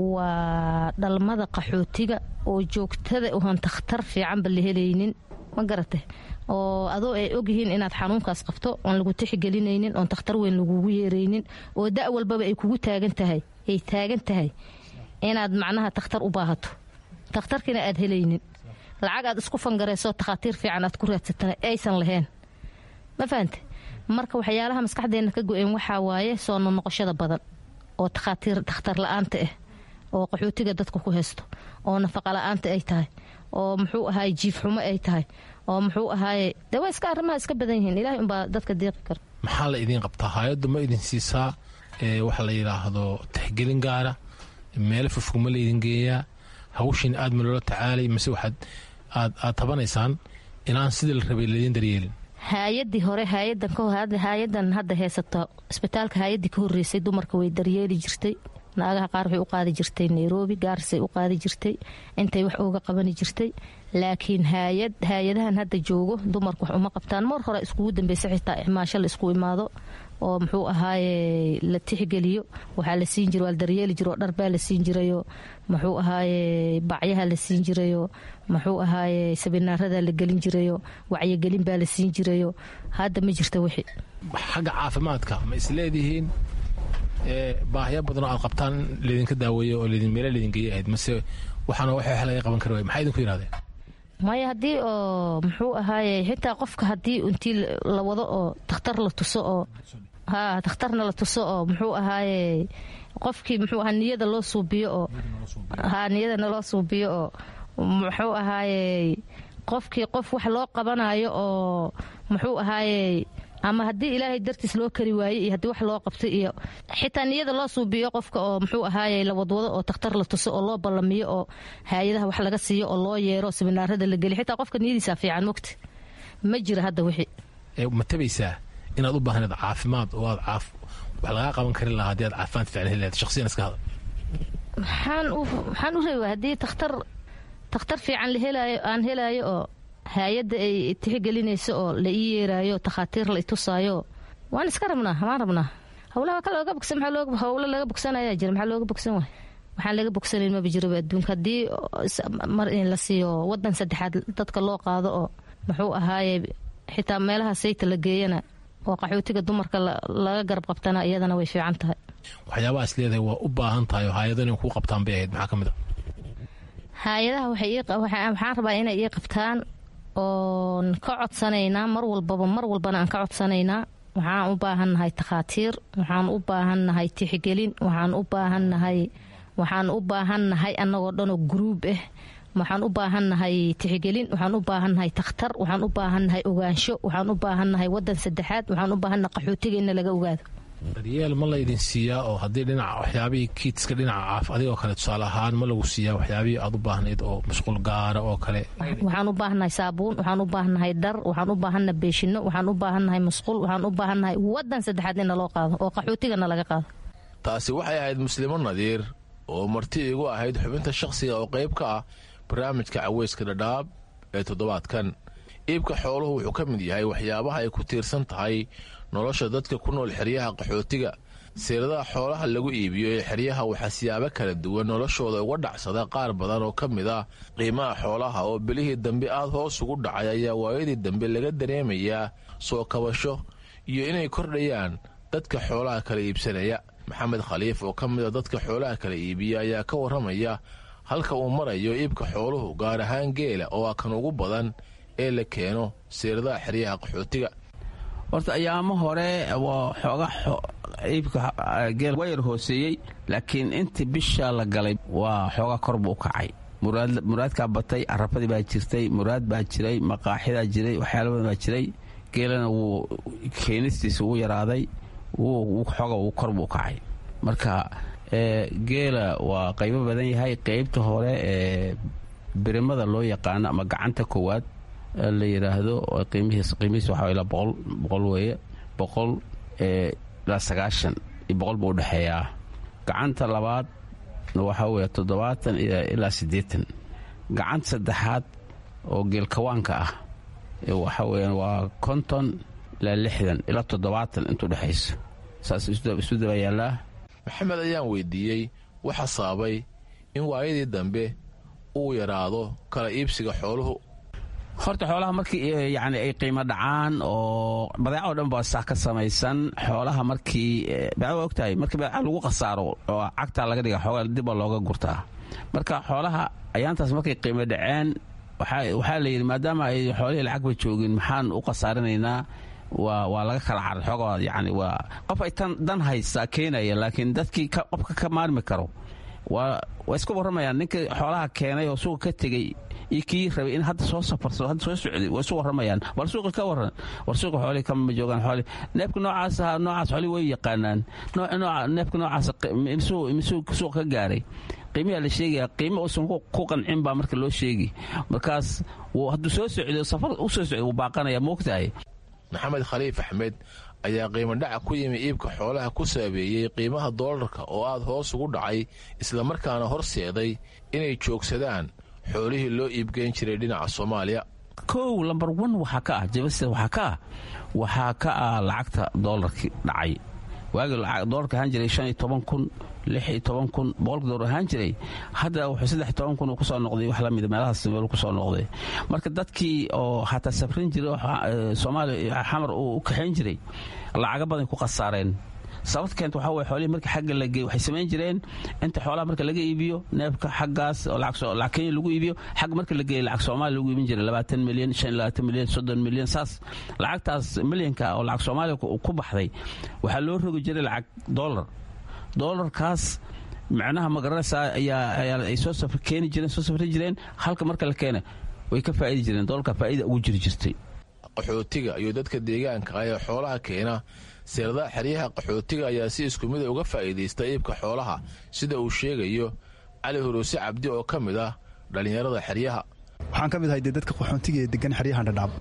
Speaker 17: waa dhalmada qaxootiga oo joogtada uhan takhtar fiicanba la helaynin ma garata oo adoo ay ogyihiin inaad xanuunkaas qabto oon lagu tixigelinaynin oon takhtar weyn lagugu yeeraynin oo da' walbaba ay kugu taagan tahay ay taagan tahay inaad macnaha takhtar u baahato takhtarkiina aad helaynin lacag aad isku fangarayso takhaatiir fiican aad ku raadsatana aysan lahayn ma fahante marka waxyaalaha maskaxdeena ka go-een waxaa waaye soo nonoqoshada badan oo takhaatiir takhtar la-aanta ah oo qaxootiga dadka ku haysto oo nafaqa la-aanta ay tahay oo muxuu ahaay jiif xumo ay tahay oo muxuu ahaaye dee waa iska arrimaha iska badan yihiin ilahay unbaa dadka deeqi kara
Speaker 16: maxaa la idiin qabtaa hay-addu ma idin siisaa waxa la yidhaahdo tixgelin gaara meelo fofog ma laydin geeyaa hawshin aad ma loola tacaalay mise waxaad aad aad tabanaysaan inaan sidii la rabay laydin daryeelin
Speaker 17: haayadii hore haayadan hadda heysata isbitaalka haayadii ka horeysay dumarka way daryeeli jirtay naagaha qaar waxay u qaadi jirtay nairobi gaarisay u qaadi jirtay intay wax uga qabani jirtay laakiin haayad haayadahan hadda joogo dumarku wax uma qabtaan mar hore iskugu dambeysa xitaa ixmaasho la isku imaado oo muxuu ahaaye la tixgeliyo waxaa la siin jira waa la daryeeli jiro dharbaa la siin jirayo muxuu ahaaye bacyaha la siin jirayo muxuu ahaaye sabinaarada la gelin jirayo wacyigelin baa la siin jirayo hadda ma jirta wixii
Speaker 16: xagga caafimaadka ma isleedihiin baahyo badanoo aad qabtaan laydinka daaweeyo oo meela laydin geeya ahayd mase waxaana wax laga qaban kari waay maxaa idinku yidhahdeen
Speaker 17: maya haddii oo muxuu ahaaye xitaa qofka haddii intii la wado oo takhtar la tuso oo ha takhtarna la tuso oo muxuu ahaaye qofkii muxuu ahaa niyada loo suubiyo oo ha niyadana loo suubiyo oo muxuu ahaaye qofkii qof wax loo qabanayo oo muxuu ahaaye ama haddii ilaahay dartiis loo kari waayey iyo haddii wax loo qabtay iyo xitaa niyada loo suubiyo qofka oo muxuu ahaaye la wadwado oo takhtar la tuso oo loo ballamiyo oo haayadaha wax laga siiyo oo loo yeero siminaarada la geliyo xitaa qofka niyadiisa fiican mogta ma jira hadda wixii
Speaker 16: ma tabaysaa inaad u baahneed caafimaad oo aad caaf wax lagaa qaban karin lahaa haddii aad caafimaad fiican heli lahayd shakhsiyan iska hadal
Speaker 17: maxaan u maxaan u reebaa haddii takhtar takhtar fiican la helaayo aan helaayo oo haayadda ay tixgelinayso oo la ii yeeraayo takhaatiir la itusaayo waan iska rabnaa waan rabnaa howlaha ka looga bogsan maxaa howlo laga bogsanayaa jira maxaa looga bogsan waay waxaan laga bogsanayn maba jiroba adduunka haddii mar in la siiyo wadan saddexaad dadka loo qaado oo muxuu ahaaye xitaa meelaha sayta la geeyana oo qaxootiga dumarka laga garab qabtana iyadana way fiican tahay
Speaker 16: waxyaabaha is leedahay waa u baahan tahay oo hay-ado inay kuu qabtaan bay ahayd maxaa ka mid a
Speaker 17: hay-adaha waxaan rabaa inay ii qabtaan oon ka codsanaynaa mar walbaba mar walbana aan ka codsanaynaa waxaan u baahannahay takhaatiir waxaan u baahannahay tixgelin waxaan u baahannahay waxaan u baahannahay annagoo dhanoo guruub ah waxaan u baahannahay tixgelin waxaan u baahannahay takhtar waxaan u baahannahay ogaansho waxaan u baahannahay wadan saddexaad waxaan u baahannahay qaxootiga in laga ogaado
Speaker 16: daryeel ma laydin siiyaa oo haddii dhinaca waxyaabihii kiidska dhinaca caaf adigoo kale tusaale ahaan ma lagu siiyaa waxyaabihii aad u baahnayd oo mashquul gaara oo kale
Speaker 17: waxaan u baahannahay saabuun waxaan u baahannahay dhar waxaan u baahannahay beeshino waxaan u baahannahay masquul waxaan u baahannahay wadan saddexaad in naloo qaado oo qaxootigana laga qaado
Speaker 16: taasi waxay ahayd muslimo nadiir oo marti igu ahayd xubinta shakhsiga oo qayb ka ah barnaamijka caweyska dhadhaab ee toddobaadkan iibka xooluhu wuxuu ka mid yahay waxyaabaha ay ku tiirsan tahay nolosha dadka ku nool xeryaha qaxootiga siiradaha xoolaha lagu iibiyo ee xeryaha waxaa siyaabo kala duwan noloshooda uga dhacsada qaar badan oo ka mid ah qiimaha xoolaha oo belihii dambe aad hoos ugu dhacay ayaa waayadii dambe laga dareemayaa soo kabasho iyo inay kordhayaan dadka xoolaha kala iibsanaya maxamed khaliif oo ka mid a dadka xoolaha kala iibiya ayaa ka warramaya halka uu marayo iibka xooluhu gaar ahaan geela oo ah kan ugu badan ee la keeno siiradaha xeryaha qaxootiga
Speaker 18: horta ayaamo hore xooga iibka geel waa yar hooseeyey laakiin intii bisha la galay waa xooga kor buu u kacay muraadkaa batay carabadii baa jirtay muraad baa jiray maqaaxidaa jiray waxyaala badan baa jiray geelana wuu keenistiisa ugu yaraaday xooga uu kor buu u kacay marka geela waa qaybo badan yahay qaybta hore ee birimada loo yaqaano ama gacanta koowaad la yidhaahdo qiimihiis waxaa ilaa boqol boqol weeye boqol ilaa sagaashan iyo boqol buu udhexeeyaa gacanta labaad waxaa weeye toddobaatan ilaa siddeetan gacanta saddexaad oo geelkawaanka ah waxaa weeyaan waa konton ilaa lixdan ilaa toddobaatan intuu dhexayso saas isu daba yaallaa
Speaker 16: maxamed ayaan weydiiyey waxa sababay in waayadii dambe uu yaraado kala iibsiga xooluhu
Speaker 18: horta xoolaha markii yani ay qiimo dhacaan oo badeeca oo dhan baa saa ka samaysan xoolaha markii badeeca waa ogtahay markii badeeca lagu khasaaro oo cagtaa laga dhiga xoogaa dibba looga gurtaa marka xoolaha ayaantaas markay qiimo dhaceen waxaa la yidhi maadaama ay xoolihii lacagba joogin maxaan u khasaarinaynaa waa waa laga kala caray xoogaa yani waa qof ay tan dan haysaa keenaya laakiin dadkii qofka ka maarmi karo waa waa iska warramayaan ninkii xoolaha keenay oo suuqa ka tegey iyo kii rabay in hadda soo safarsado hadda soo socday waa isu warramayaan bal suuqa ka warran war suuqa xoolihii kama joogaan xoolihii neefka noocaas ahaa noocaas xoolihii way yaqaanaan neefka noocaas misuu suuqa ka gaaray qiimiyaa la sheegaya qiimo uusan ku qancin baa marka loo sheegi markaas hadduu soo socdo safar u soo socday wuu baaqanaya moogtahay
Speaker 16: maxamed khaliif axmed ayaa qiimo dhaca ku yimi iibka xoolaha ku saabeeyey qiimaha doolarka oo aad hoos ugu dhacay islamarkaana horseeday inay joogsadaan xoolihii loo iibgeyn jiray dhinaca soomaaliya
Speaker 18: kow lambar wan waxaa ka ah jabasida waxaa ka ah waxaa ka ah lacagta doolarkii dhacay waagii doolarka ahaan jiray shan iyo toban kun lix iyo toban kun boqolka doolar ahaan jiray hadda wuxuu saddex iyo toban kun uu kusoo noqday wax lamida meelahaas meel kusoo noqday marka dadkii oo xataa safrin jiray oo soomaaliya xamar uu u kaxayn jiray lacaga badan ku khasaareen sababta keenta waxaa weye xoolihii marka xagga la geey waxay samayn jireen inta xoolaha marka laga iibiyo neefka xaggaas oo lacag kenya lagu iibiyo xagga marka la geeyo lacag soomaaliya lagu iibin jiray labaatan milyan shan labaatan milyan soddon milyan saas lacagtaas milyanka oo lacag soomaaliya ku baxday waxaa loo rogi jiray lacag dollar dollarkaas macnaha magaranaysaa ayaa ay soo safr keeni jireen soo safri jireen halka marka la keena way ka faa'idi jireen dollarka faa'ida ugu jiri jirtay
Speaker 16: qaxootiga iyo dadka deegaanka ah ee xoolaha keena seeradaha xeryaha qaxootiga ayaa si isku mida uga faa'iidaysta iibka xoolaha sida uu sheegayo cali huruuse cabdi oo ka mid ah dhallinyarada xeryaha
Speaker 19: waxaan ka mid ahay dee dadka qaxoontiga ee degan xeryahan dhadhaab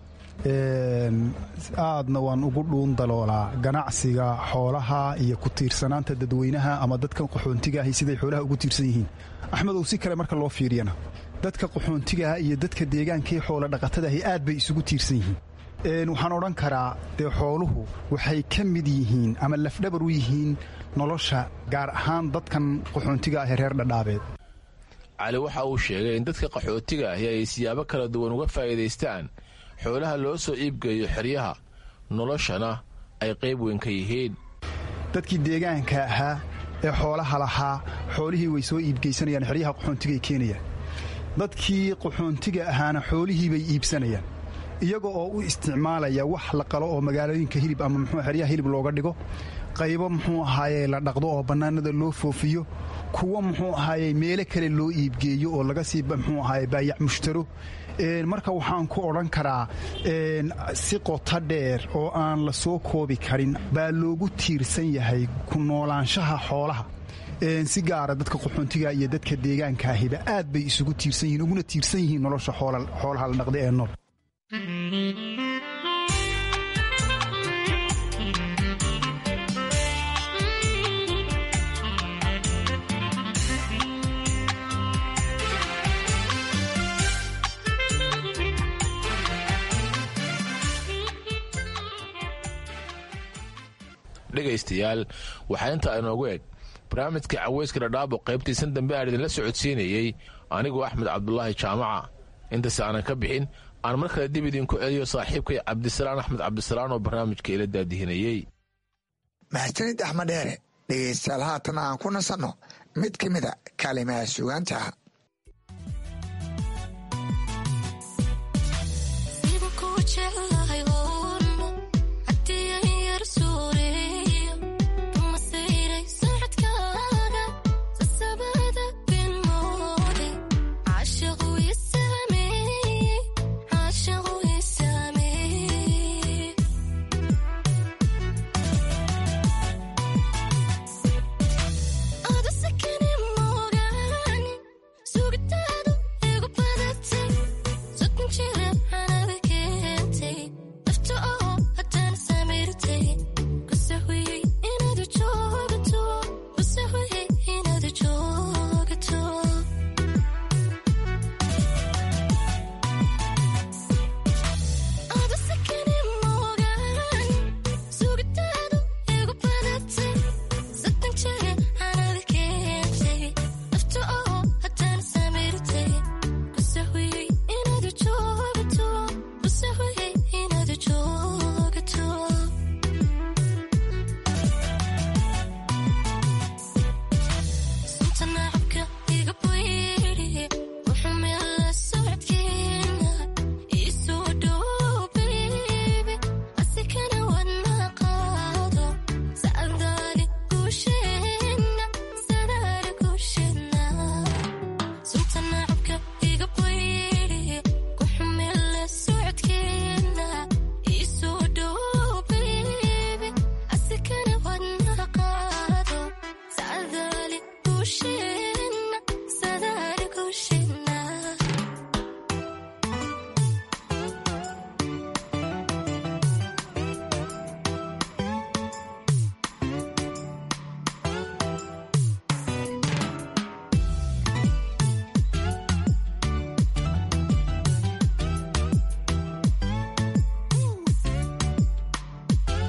Speaker 19: aadna waan ugu dhuun daloolaa ganacsiga xoolaha iyo ku tiirsanaanta dadweynaha ama dadkan qaxoontiga ahi siday xoolaha ugu tiirsan yihiin axmedow si kale marka loo fiiriyana dadka qaxoontigaah iyo dadka deegaankii xoola dhaqatadaahi aad bay isugu tiirsan yihiin waxaan odhan karaa dee xooluhu waxay ka mid yihiin ama lafdhabar u yihiin nolosha gaar ahaan dadkan qaxoontiga ah ee reer dhadhaabeed
Speaker 16: cali waxa uu sheegay in dadka qaxootiga ahi ay siyaabo kala duwan uga faa'iidaystaan xoolaha loo soo iibgeeyo xeryaha noloshana ay qayb weyn ka yihiin
Speaker 19: dadkii deegaanka ahaa ee xoolaha lahaa xoolihii way soo iibgeysanayaan xeryaha qaxoontigay keenayaan dadkii qaxoontiga ahaana xoolihii bay iibsanayaan iyaga oo u isticmaalaya wax la qalo oo magaalooyinka hilib ama muxuu xeryaha hilib looga dhigo qaybo muxuu ahaaye la dhaqdo oo bannaanada loo foofiyo kuwa muxuu ahaaye meelo kale loo iibgeeyo oo laga sii muxuu ahaaye baayac mushtaro marka waxaan ku odhan karaa si qoto dheer oo aan la soo koobi karin baa loogu tiirsan yahay ku noolaanshaha xoolaha si gaara dadka qaxoontiga iyo dadka deegaankaahiba aad bay isugu tiirsan yihiin uguna tiirsan yihiin nolosha xoolaha la dhaqda ee nool
Speaker 16: dhegaystayaal waxaa intaa inoogu eg barnaamijka caweyska dhadhaabo qaybtiisan dambe aan idinla socodsiinayey anigoo axmed cabdulaahi jaamaca intaas aanan ka bixin aan mar kale dib idinku celiyo saaxiibkay cabdisalaan axmed cabdisalaan oo barnaamijka ila daadihinayey
Speaker 11: mahadsanid axmed dheere dhegaystayaal haatan aan ku nasanno mid ka mida kaalimaha sugaanta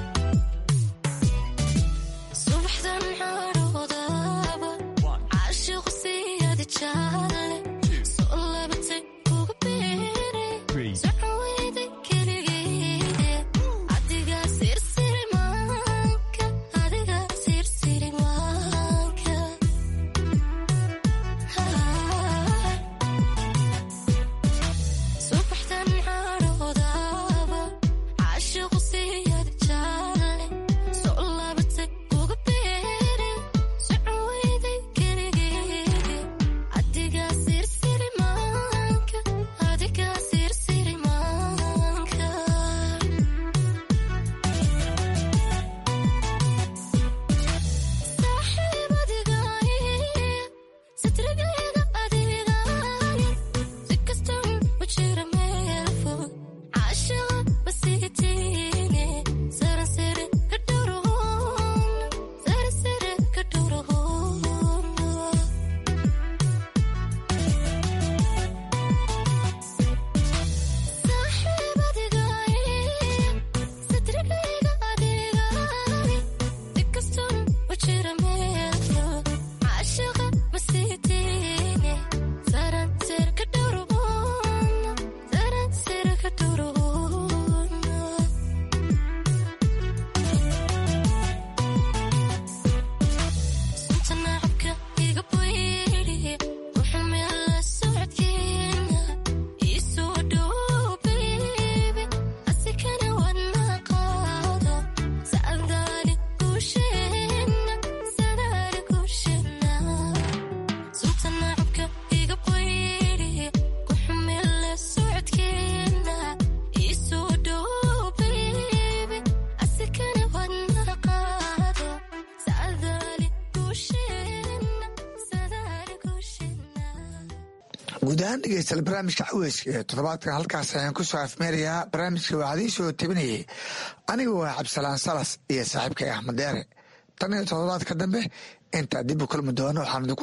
Speaker 20: subaxdan xaroodaba caashiq
Speaker 11: guud ahaan dhegeystayaal barnaamijka caweyska ee toddobaadkan halkaas ayaan ku soo afmeerayaa barnaamijka waxaadii soo tabinayay aniga waa cabdisalaan salas iyo saaxiibkay axmed deere tan iyo toddobaadka dambe intaa dib u kulmi doono waxaan